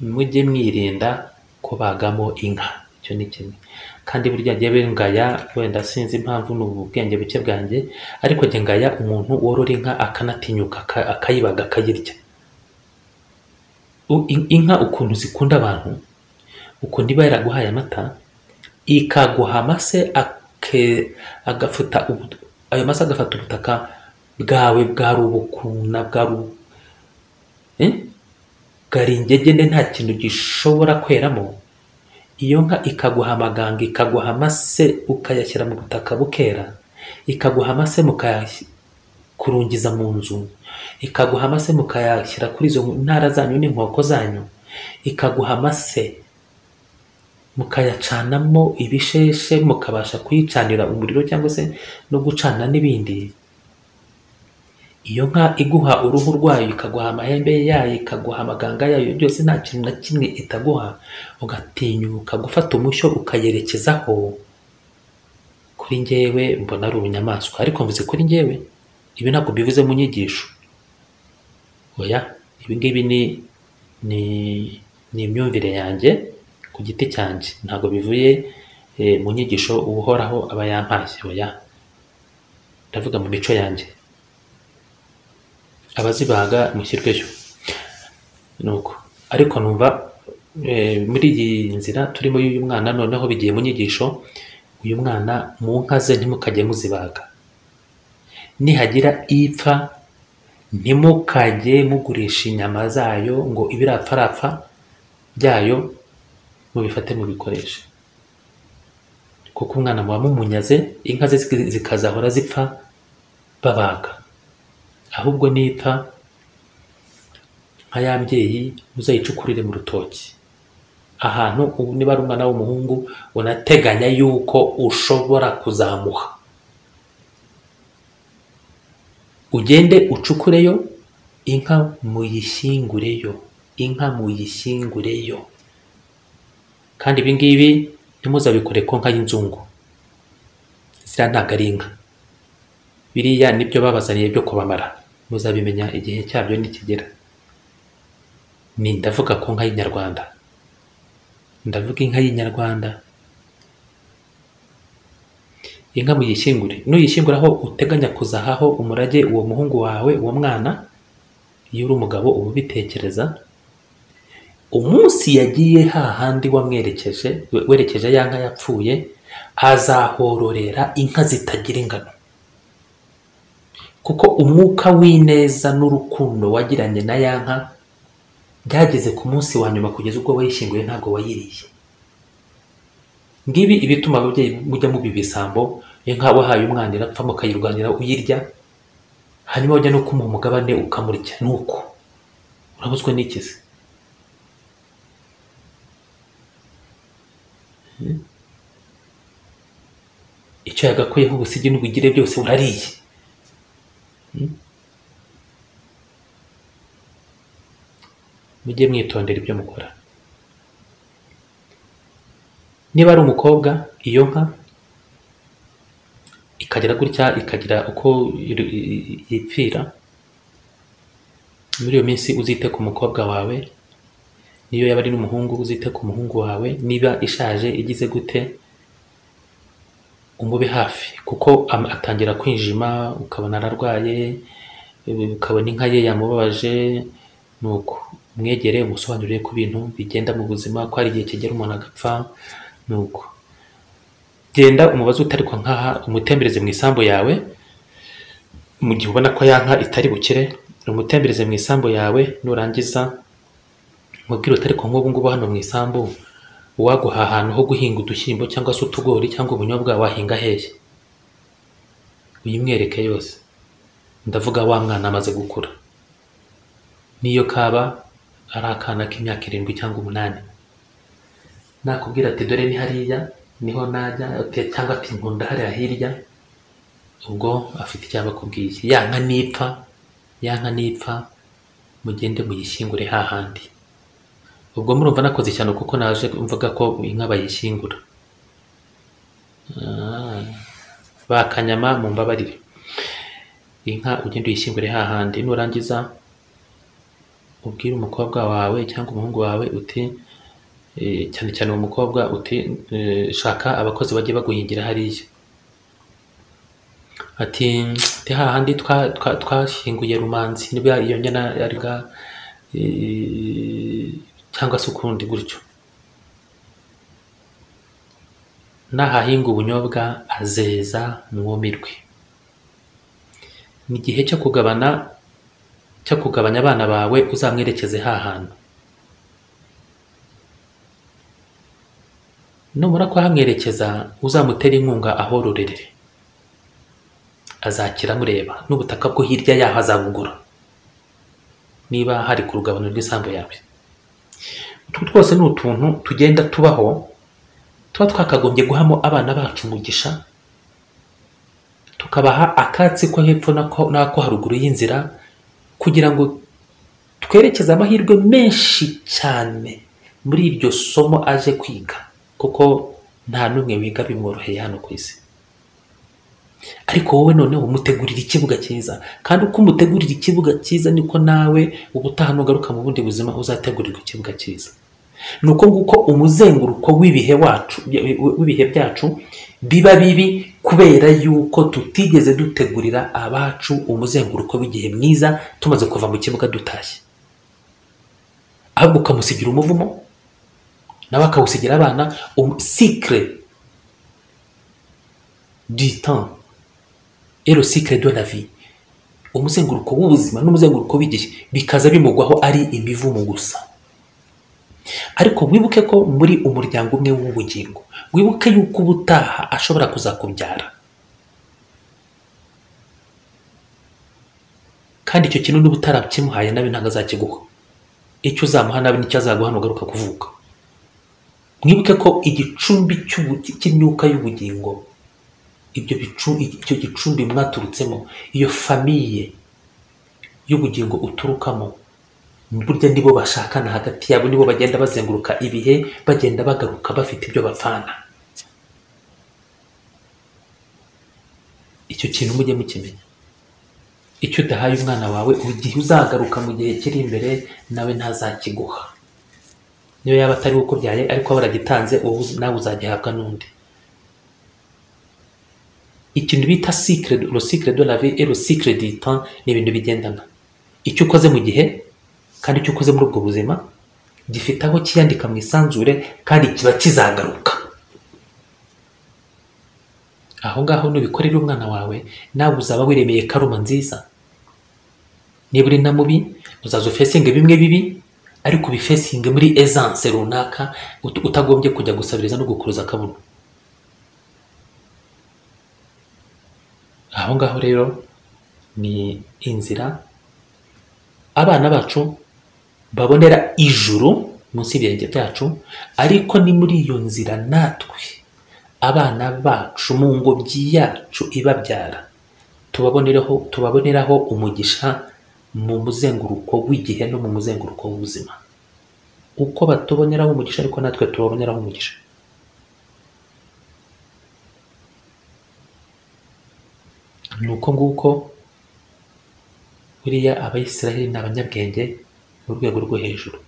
mujye mwirinda kubagamo inka icyo ni kimwe kandi burya jyewe ngaya wenda sinzi impamvu ni ubwenge buke bwanjye ariko jye ngaya umuntu worora inka akanatinyuka aka- akayibaga akayirya U- in- inka ukuntu zikunda abantu ukuntu iba yaraguhaye amata ikaguha amase ake- agafuta ubu- ayo mase agafata ubutaka bwawe bwari ubukuna bwari ubu- Eh? bwari ingegene nta kintu gishobora kweramo iyo nka ikaguha amaganga ikaguha amase ukayashyira mu butaka bukera ikaguha amase mukayakurungiza mu nzu ikaguha amase mukayashyira kuri izo ntara zanyu n'inkoko zanyu ikaguha amase mukayacanamo ibisheshe mukabasha kuyicanira umuriro cyangwa se no gucana n'ibindi iyo nka iguha uruhu rwayo ikaguha amahembe yayo ikaguha amaganga yayo byose nta kintu na kimwe itaguha ugatinyuka gufata umushyo ukayerekezaho kuri njyewe mbona ari ubunyamaswa ariko mvuze kuri njyewe ibi ntabwo bivuze mu nyigisho oya ibi ngibi ni ni ni imyumvire yanjye ku giti cyanjye ntabwo bivuye eh, mu nyigisho uhoraho aba yampaye oya ndavuga mu mico yanjye abazibaga mushyirweyo nuko ariko numva eh, muri iyi nzira turimo y'uyu mwana noneho bigiye mu nyigisho uyu mwana mu nka ze ntimukajye muzibaga nihagira ipfa ntimukajye mugurisha inyama zayo ngo ibirapfarapfa byayo mubifate mubikoreshe kuko umwana muba mumunyaze inka ze ziki- zikazahora zipfa babaga ahubwo nipfa nka ya mbyeyi muzayicukurire mu rutoki ahantu ubu niba ari umwana w'umuhungu unateganya yuko ushobora kuzamuha ugende ucukureyo inka muyishyingureyo inka muyishyingureyo kandi ibi ngibi ntimuzabikore ku nka y'inzungu ziriya ntabwo ari inka biriya nibyo babazaniye byo kubamara muzabimenya igihe cyabyo nikigera ni ndavuga ku nka y'inyarwanda ndavuga inka y'inyarwanda inka muyishyingure nuyishyingura aho uteganya kuzahaho umurage uwo muhungu wawe uwo mwana iyo uri umugabo uba ubitekereza umunsi yagiye hahandi wamwerekeje we- werekeje ya nka yapfuye azahororera inka zitagira ingano kuko umwuka w'ineza n'urukundo wagiranye na ya nka byageze ku munsi wa nyuma kugeza ubwo wayishyinguye ntabwo wayiriye ngibi ibituma ababyeyi mujya muba ibisambo inka wahaye umwana irapfa mukayirwanira uyirya hanyuma wajya no kumuha umugabane ukamurya ni uko urabuzwe n'ikizi icyo yagakuyeho ubusigi n'ubugire byose urariye mujye mwitondera ibyo mukora niba ari umukobwa iyo nka ikagira gutya ikagira uko iru- i- i- yipfira muri iyo minsi uzite ku mukobwa wawe niyo yaba ari n'umuhungu uzite ku muhungu wawe niba ishaje igize gute umube hafi kuko am- atangira kwinjima ukabona ararwaye eh, ukabona inka ye yamubabaje nuko umwegere umusobanurire ku bintu bigenda mu buzima ko hari igihe kigera umuntu agapfa nuko genda umubaze utarikwa nkaha umutembereze mu isambu yawe mu gihe ubona ko ya nka itari bukire umutembereze mu isambu yawe nurangiza umubwire utarikwa nk'ubu ngubu hano mu isambu uwaguha ahantu ho guhinga udushyimbo cyangwa se utugori cyangwa ubunyobwa wahinga hehe uyimwereke yose ndavuga wa mwana amaze gukura niyo kaba ari akana k'imyaka irindwi cyangwa umunani nakubwira ati dore ni hariya niho najya ati- cyangwa ati nkunda hariya hirya ubwo afite icyo abakubwiye ya nka nipfa ya nka nipfa mugende muyishyingure hahandi ubwo murumva nakoze cyane kuko naje mvuga ko inka bayishyingura Ah, bakanyama mumbabarire inka ugende uyishyingure hahandi nurangiza ubwire umukobwa wawe cyangwa umuhungu wawe uti eh, cyane cyane uwo mukobwa uti eh, shaka abakozi bajye baguhingira hariya ati "Ndi hahandi twa- twa- twashyinguye rumanzi niba iyo nyana yariga eh, cyangwa se ukundi gutyo nahahinga ubunyobwa azeza mwumirwe ni igihe cyo kugabana cyo kugabanya abana bawe uzamwerekeze hahantu numara kuhamwerekeza uzamutere inkunga ahororerere azakira amureba n'ubutaka bwo hirya yaho azabugura niba hari ku rugabano rw'isambu yawe utu twose ni utuntu tugenda tubaho tuba twakagombye guhamo abana bacu umugisha tukabaha akatsi ko hepfo n'ako n'ako haruguru y'inzira kugira ngo twerekeze amahirwe menshi cyane muri iryo somo aje kwiga kuko nta n'umwe wiga bimworoheye hano ku isi ariko wowe noneho umutegurira ikibuga cyiza kandi uko umutegurira ikibuga cyiza niko nawe ubutaha nugaruka mu bundi buzima uzategurirwa ikibuga cyiza ni uko nguko umuzenguruko w'ibihe wacu w'ibihe byacu biba bibi kubera yuko tutigeze dutegurira abacu umuzenguruko w'igihe mwiza tumaze kuva mu kibuga dutashye ahubwo ukamusigira umuvumo nawe akawusigira abana sikire du temps et le cycle de la vie umuzenguruko w'ubuzima n'umuzenguruko w'igihe bikaza bimugwaho ari imivumo gusa ariko wibuke ko muri umuryango umwe w'ubugingo wibuke yuko ubutaha ashobora kuzakubyara kandi icyo kintu niba utarakimuhaye nawe ntabwo azakiguha icyo uzamuha nawe nicyo azaguha nugaruka kuvuka mwibuke ko igicumbi cy'ubu- cy'imyuka y'ubugingo ibyo bicu icyo gicumbi mwaturutsemo iyo famiye y'ubugingo uturukamo burya nibo bashakana hagati yabo nibo bagenda bazenguruka ibihe bagenda bagaruka bafite ibyo bapfana icyo kintu mujye mukimenya icyo udahaye umwana wawe igihe uzagaruka mu gihe kiri imbere nawe ntazakiguha niyo yaba atari we ukubyaye ariko aba waragitanze ubu nawe uzagihabwa n'undi ikintu bita cycle le cycle de la vie et le cycle du temps ni ibintu bigendana icyo ukoze mu gihe kandi icyo ukoze muri ubwo buzima gifite aho kiyandika mu isanzure kandi kiba kizagaruka aho ngaho nubikorera umwana wawe nawe uzaba wiremeye karuma nziza niba uri na mubi uzaza ufesinge bimwe bibi ariko ubifesinge muri essence runaka ut- utagombye kujya gusabiriza no gukuruza akabuno aho ngaho rero ni inzira abana bacu babonera ijuru munsi y'ibirenge byacu ariko ni muri iyo nzira natwe abana bacu mu ngobyi yacu ibabyara tubaboneraho tubaboneraho umugisha mu muzenguruko w'igihe no mu muzenguruko w'ubuzima uko batuboneraho umugisha ariko natwe tubaboneraho umugisha ni uko nguko buriya abayisiraheli ni abanyabwenge mu rwego rwo hejuru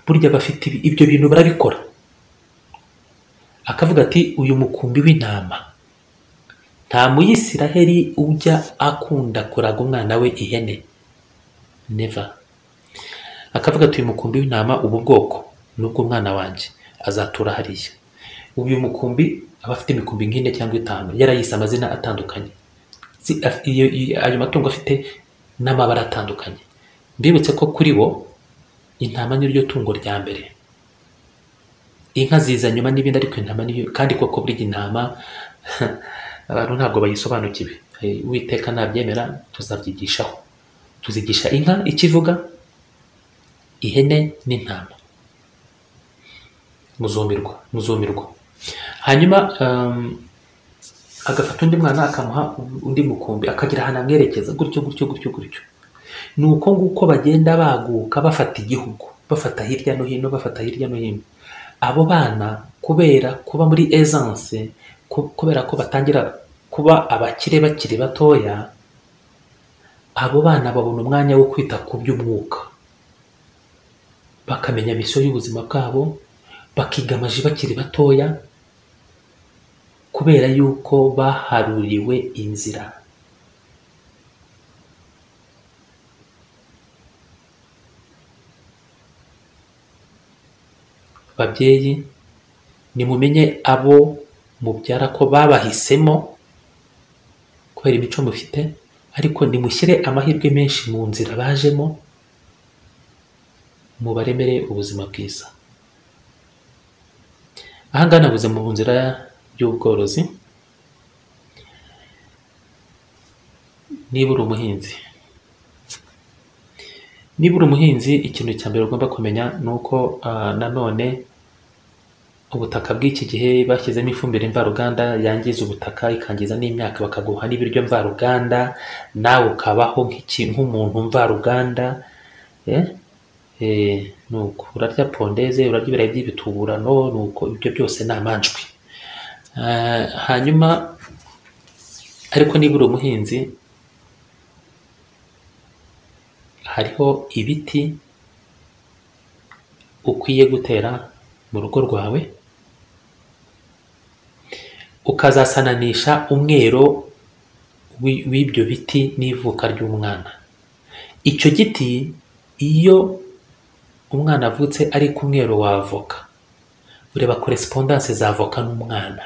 burya bafite ibi- ibyo bintu barabikora akavuga ati uyu mukumbi w'intama nta muyisiraheli ujya akunda kuraga umwana we ihene neva akavuga ati uyu mukumbi w'intama ubu bwoko ni ubw'umwana wanjye azatura hariya uyu mukumbi aba afite imikumbi nk'ine cyangwa itanu yarayise amazina atandukanye Si- af- iyo- iyo- ayo matungo afite n'amabara atandukanye mbibutse ko kuri bo intama niryo tungo rya mbere inka ziza nyuma n'ibindi ariko intama niyo kandi koko burya intama abantu ntabwo bayisobanukiwe Eh, uwiteka nabyemera tuzabyigishaho tuzigisha inka ikivuga ihene n'intama muzumirwa muzumirwa hanyuma um, agafata undi mwana akamuha undi mukumbi akagira ahantu amwerekeza gutyo gutyo gutyo gutyo ni uko nguko bagenda baguka bafata igihugu bafata hirya no hino bafata hirya no hino abo bana kubera kuba muri esanse kubera ko batangira kuba abakire bakiri batoya abo bana babona umwanya wo kwita ku by'umwuka bakamenya misiyo y'ubuzima bwabo bakiga amaji bakiri batoya kubera yuko baharuriwe inzira babyeyi nimumenye abo mubyara ko babahisemo kubera imico mufite ariko nimushyire amahirwe menshi mu nzira bajemo mubaremere ubuzima bwiza aha ngaha navuze mu nzira y'ubworozi niba uri umuhinzi niba uri umuhinzi ikintu cya mbere ugomba kumenya ni uko ah, nanone ubutaka bw'iki gihe bashyizemo ifumbire mvaruganda yangiza ubutaka ikangiza n'imyaka bakaguha n'ibiryo mvaruganda nawe ukabaho nk'iki- nk'umuntu mvaruganda eh? eh, nuko urarya pondeze urarya ibirayi by'ibituburano nuko ibyo byose ni amanjwe Ah, hanyuma ariko niba uri umuhinzi hariho ibiti ukwiye gutera mu rugo rwawe ukazasananisha umwero w'i- w'ibyo biti n'ivuka ry'umwana icyo giti iyo umwana avutse ari ku mwero wa avoka ureba korespondanse za avoka n'umwana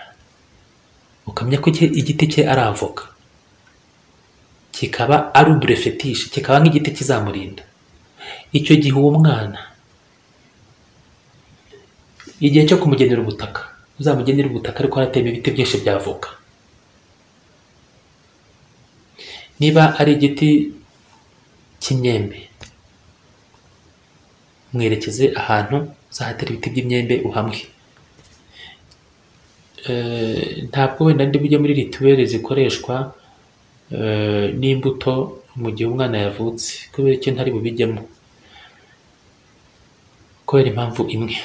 ukamenya ko icye- igiti cye ari avoka kikaba ari uburefetishe kikaba nk'igiti kizamurinda icyo gihe uwo mwana igihe cyo kumugenera ubutaka uzamugenera ubutaka ariko harateyemo ibiti byinshi by'avoka niba ari igiti cy'imyembe mwerekeze ahantu uzahatera ibiti by'imyembe uhamwe Eh, ntabwo wenda ndi bujye muri rituweli zikoreshwa eh, n'imbuto mu gihe umwana yavutse kubera ikintu ntari bubijyemo kubera impamvu imwe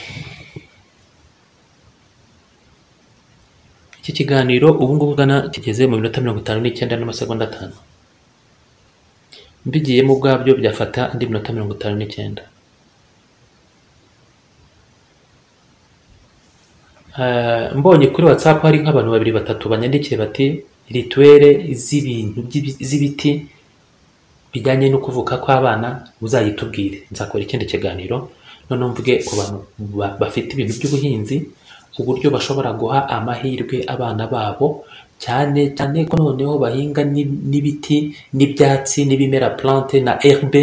iki kiganiro ubu ngubu ugana kigeze mu minota mirongo itanu n'icyenda n'amasegonda atanu mbigiyemo ubwabyo byafata indi minota mirongo itanu n'icyenda Eh, mbonye kuri whatsapp hari nk'abantu babiri batatu banyandikiye bati rituwere z'ibintu by'ibi- z'ibiti bijyanye no kuvuka kw'abana uzayitubwire nzakora ikindi kiganiro noneho mvuge ku bantu ba- bafite ibintu by'ubuhinzi uburyo bashobora guha amahirwe abana babo cyane cyane ko noneho bahinga n'i- n'ibiti n'ibyatsi n'ibimera plante na herbe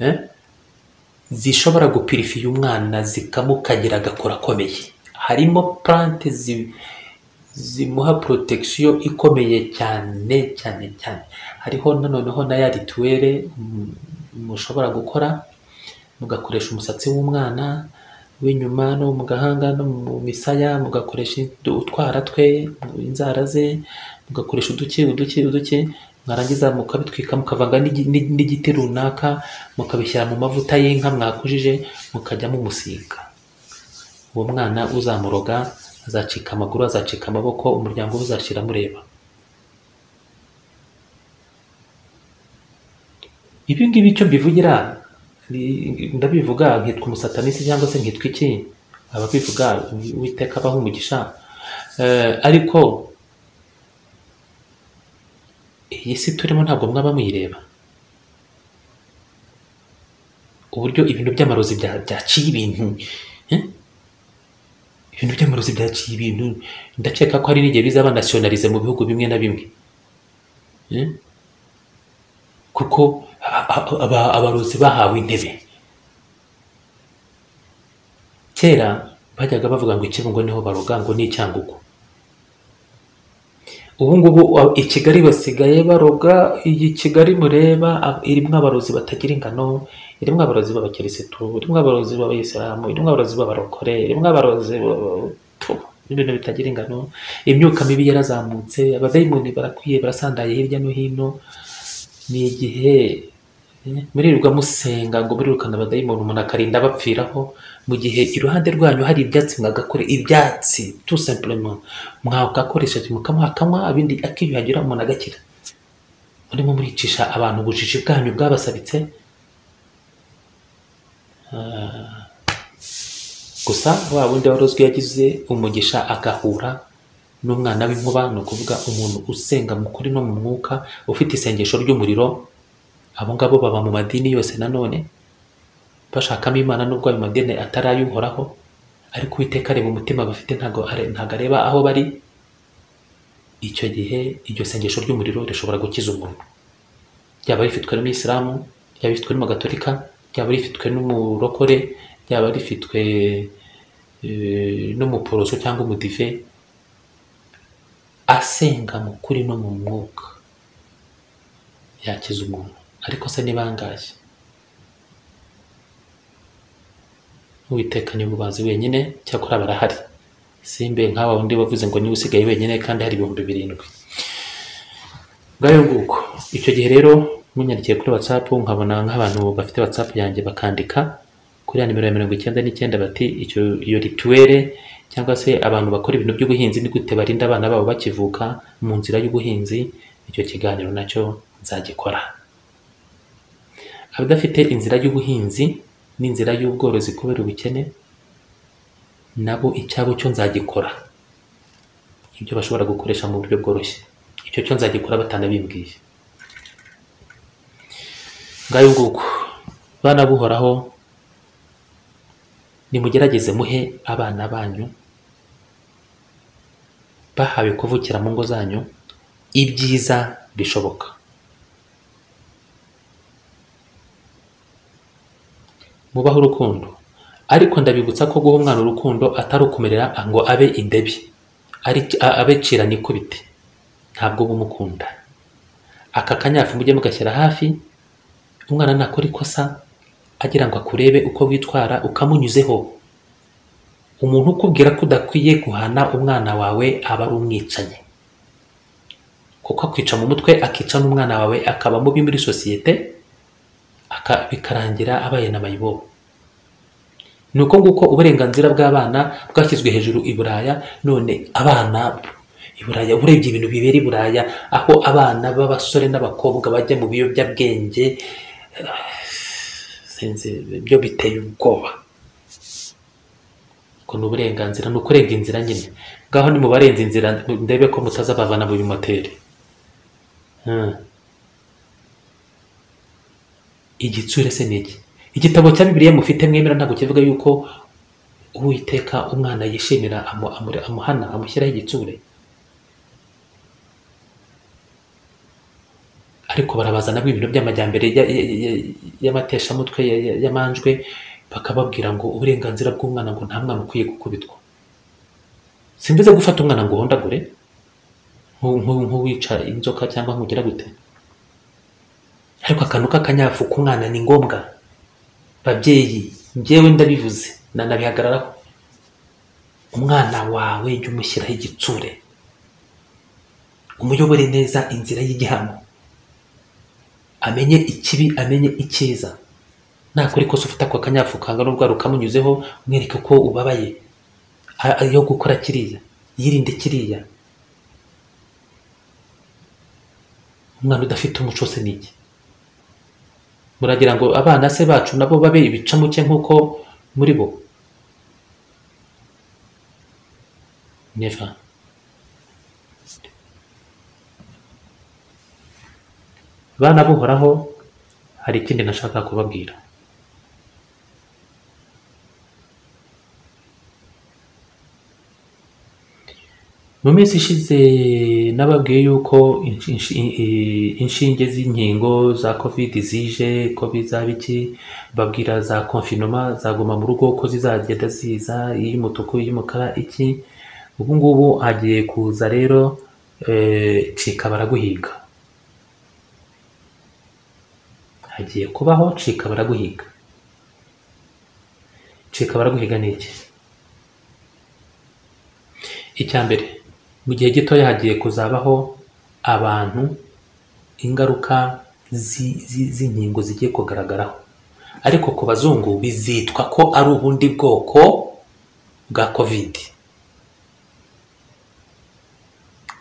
eh? zishobora gupirifiya umwana zikamukagira agakora akomeye harimo plante zi- zimuha protection ikomeye cyane cyane cyane hariho nanoneho na ya rituwere mushobora gukora mugakoresha umusatsi w'umwana w'inyuma no mu gahanga no mu misaya mugakoresha utwara twe inzara ze mugakoresha uduki uduki uduki mwarangiza mukabitwika mukavanga n'igi- n'i- n'igiti runaka mukabishyira mu mavuta y'inka mwakujije mukajya mumusiga uwo mwana uzamuroga azacika amaguru azacika amaboko umuryango we uzashira mureba ibi ngibi icyo mbivugira ni- ndabivuga nkitwa umusatanisi cyangwa se nkitwa iki ababivuga uwiteka abaha umugisha Eh, ariko iyi si turimo ntabwo mwaba muyireba uburyo ibintu by'amarozi bya- byaciye ibintu eh? ibintu by'amarozi byaciye ibintu ndakeka ko hari n'igihe bizaba nasiyonarize mu bihugu bimwe na bimwe eh? kuko a- a- aba- abarozi bahawe intebe kera bajyaga bavuga ngo ikibungo niho baroga ngo ni icyangugu ubu ngubu a- i kigali basigaye baroga iyi kigali mureba a- irimo abarozi batagira ingano irimo abarozi b'abakirisitu irimo abarozi b'abayisilamu irimo abarozi b'abarokore irimo abarozi b- tu, n'ibintu bitagira ingano imyuka mibi yarazamutse abadayimoni barakwiye barasandaye hirya no hino ni igihe eh, muririrwa musenga ngo murirukane abadayimoni umuntu akarinda abapfiraho mu gihe iruhande rwanyu hari ibyatsi mwagakore ibyatsi tout simplement mwagakoresha mukamuha akanywa ibindi akiyuhagira umuntu agakira murimo muricisha abantu ubujiji bwanyu bwabasabitse Ah, gusa wa wundi wari uzwi yagize umugisha agahura n'umwana w'inkuba ni ukuvuga umuntu usenga mu kuri no mu mwuka ufite isengesho ry'umuriro abo ngabo baba mu madini yose nanone bashakamo imana nubwo ayo madini atari ay'uhoraho ariko uwiteka areba umutima bafite ntago are- ntago areba aho bari icyo gihe iryo sengesho ry'umuriro rishobora gukiza umuntu ryaba rifitwe n'umuyisilamu ryaba rifitwe n'umugatolika ryaba rifitwe n'umurokore ryaba rifitwe eh, n'umuporoso cyangwa umudive asenga mu kuri no mu mwuka yakiza umuntu ariko se ni bangahe uwiteka ni ububazi wenyine cyakora barahari simbe nk'aba wundi wavuze ngo niwe usigaye wenyine kandi hari ibihumbi birindwi bwayo nguko icyo gihe rero munyandikiye kuri whatsapp nkabona nk'abantu bafite whatsapp yanjye bakandika kuri ya nimero ya mirongo icyenda n'icyenda bati icyo iyo rituwere cyangwa se abantu bakora ibintu by'ubuhinzi ni gute barinda abana babo bakivuka mu nzira y'ubuhinzi icyo kiganiro nacyo nzagikora abadafite inzira y'ubuhinzi n'inzira y'ubworozi kubera ubukene nabo icyabo cyo nzagikora ibyo bashobora gukoresha mu buryo bworoshye icyo cyo nzagikora batanabimbwiye ngayo nguko bana buhoraho nimugerageze muhe abana banyu bahawe kuvukira mu ngo zanyu ibyiza bishoboka mubahe urukundo ariko ndabibutsa ko guha umwana urukundo atari ukumerera ngo abe indebi ari a- abe cira nikubite ntabwo uba umukunda aka kanyafu mujye mugashyira hafi umwana nakora ikosa agira ngo akurebe uko witwara ukamunyuzeho umuntu ukubwira ko udakwiye guhana umwana wawe aba ari umwicanyi kuko akwica mu mutwe akica n'umwana wawe akaba mubi muri sosiyete aka- bikarangira abaye na mayibobo ni uko nguko uburenganzira bw'abana bwashyizwe hejuru i buraya none abana i buraya urebye ibintu bibera i buraya aho abana b'abasore n'abakobwa bajya mu biyobyabwenge sinzi byo biteye ubwoba ubwo ni uburenganzira ni ukurenga inzira nyine ngaho ni mu barenze inzira ndebe ko mutaza bavana mu bimoteri Hmm. igitsure se ni iki igitabo cya bibiliya mufite mwemera ntabwo kivuga yuko uwiteka umwana yishimira amu- amu- amuhana amushyiraho igitsure ariko barabazana ibintu by'amajyambere ya- ya- ya- y'amateshamutwe ya- ya- y'amanjwe bakababwira ngo uburenganzira bw'umwana ngo nta mwana ukwiye gukubitwa simbize gufata umwana ngo uhondagure nk'u- nk'u- nk'uwica inzoka cyangwa nk'ugira gute ariko akantu k'akanyafu k'umwana ni ngombwa babyeyi njyewe ndabivuze nanabihagararaho umwana wawe jya umushyiraho igitsure umuyobore neza inzira y'igihano amenye ikibi amenye icyiza nakora ikosa ufite ako kanyafu kangana n'urwara ukamunyuzeho umwereke ko ubabaye a- ayo gukora kiriya yirinde kiriya umwana udafite umuco se ni iki muragira ngo abana se bacu nabo babe ibicamuke nk'uko muri bo never bana buhoraho hari ikindi nashaka kubabwira mu minsi ishize nababwiye yuko inshi- inshi- i- inshinge z'inkingo za covid zije ko bizaba iki babwira za konfinoma zaguma mu rugo ko zizagenda ziza iy'umutuku iy'umukara iki ubu ngubu hagiye kuza rero eh, cika baraguhiga hagiye kubaho cika baraguhiga cika baraguhiga ni iki icya mbere mu gihe gitoya hagiye kuzabaho abantu ingaruka zi- zi- z'inkingo zigiye kugaragaraho ariko ku bazungu bizitwa ko ari ubundi bwoko bwa covid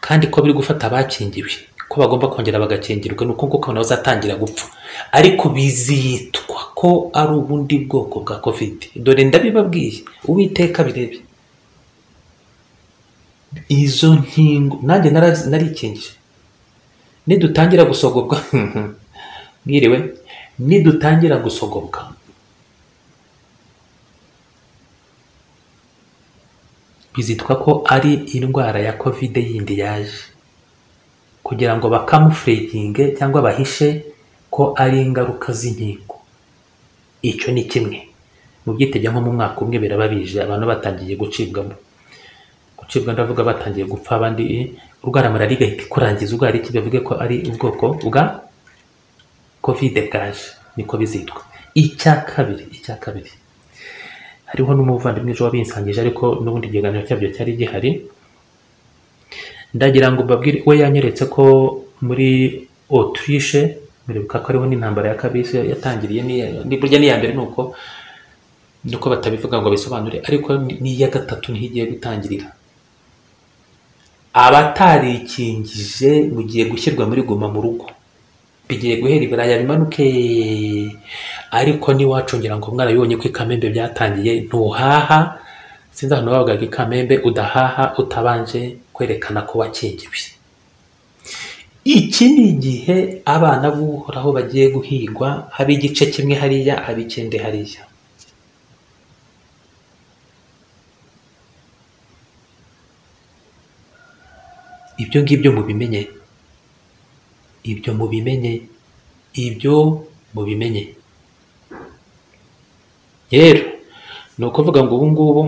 kandi ko biri gufata abakingiwe ko bagomba kongera bagakingirwa ni uko nguko nabo uzatangira gupfa ariko bizitwa ko ari ubundi bwoko bwa covid dore ndabibabwiye uwiteka birebe izo nkingo nanjye nara- narikingije nidutangira gusogobwa mwiriwe nidutangira gusogobwa bizitwa ko ari indwara ya kovide yindi yaje kugira ngo bakamufurekinge cyangwa bahishe ko ari ingaruka z'inkingo icyo ni kimwe mu byitege nko mu mwaka umwe biraba bije abantu batangiye gucibwamo gucibwa ndavuga batangiye gupfa abandi urwara malariya igahita ikurangiza urwara iki bivuge ko ari ubwoko bwa kovide bwaje niko bizitwa icya kabiri icya kabiri hariho n'umuvandimwe ejo wabinsangije ariko n'ubundi ikiganiro cyabyo cyari gihari ndagira ngo mbabwire we yanyeretse ko muri otirishe muribuka ko ariho n'intambara ya kabisi yatangiriye n'iya- ni burya n'iya mbere ni uko ni uko batabivuga ngo bisobanure ariko ni- n'iya gatatu niho igiye gutangirira abatarikingije mugiye gushyirwa muri guma mu rugo bigiye guhera ibiraya bimanuke ariko n'iwacu ngira ngo mwarabibonye ko ikamembe byatangiye ntuhaha sinzi ahantu bavugaga ikamembe udahaha utabanje kwerekana ko wakingiwe iki ni igihe abana b'uhoraho bagiye guhigwa haba igice kimwe hariya haba ikindi hariya ibyo ngibyo mubimenye ibyo mubimenye ibyo mubimenye rero ni ukuvuga ngo ubu ngubu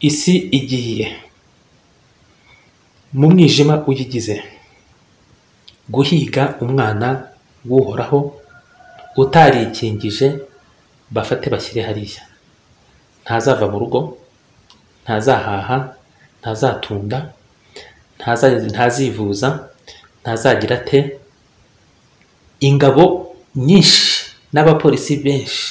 isi igiye mu mwijima uyigize guhiga umwana w'uhoraho utarikingije bafate bashyire hariya ntazava mu rugo ntazahaha ntazatunda ntaza- ntazivuza ntazagira ate ingabo nyinshi n'abapolisi benshi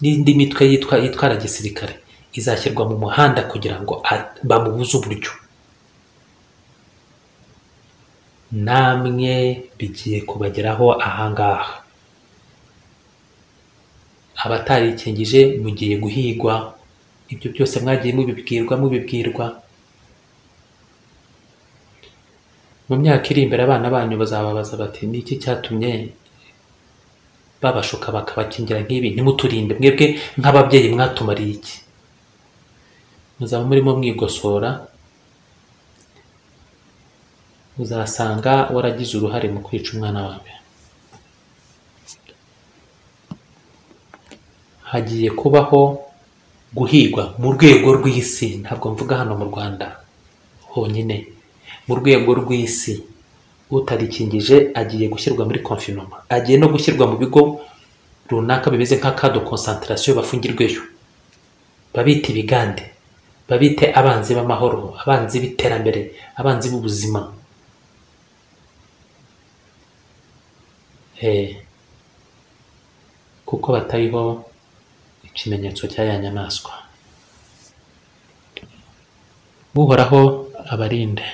n'indi mitwe yitwa yitwara gisirikare izashyirwa mu muhanda kugira ngo a- bamubuze uburyo namwe bigiye kubageraho ahangaha abatarikingije mugiye guhigwa ibyo byose mwagiye mubibwirwa mubibwirwa mu myaka iri imbere abana banyu bazababaza bati ni iki cyatumye babashuka bakabakingira nk'ibi ntimuturinde mwebwe nk'ababyeyi mwatumariye iki muzaba murimo mwigosora uzasanga waragize uruhare mu kwica umwana wawe hagiye kubaho guhigwa mu rwego rw'isi ntabwo mvuga hano mu rwanda honyine mu rwego rw'isi utarikingije agiye gushyirwa muri konfinoma agiye no gushyirwa mu bigo runaka bimeze nk'aka de konsantarasiyo bafungirweyo babite ibigande babite abanzi b'amahoro abanzi b'iterambere abanzi b'ubuzima Eh, kuko batariho ikimenyetso cy'aya nyamaswa uhoraho abarinde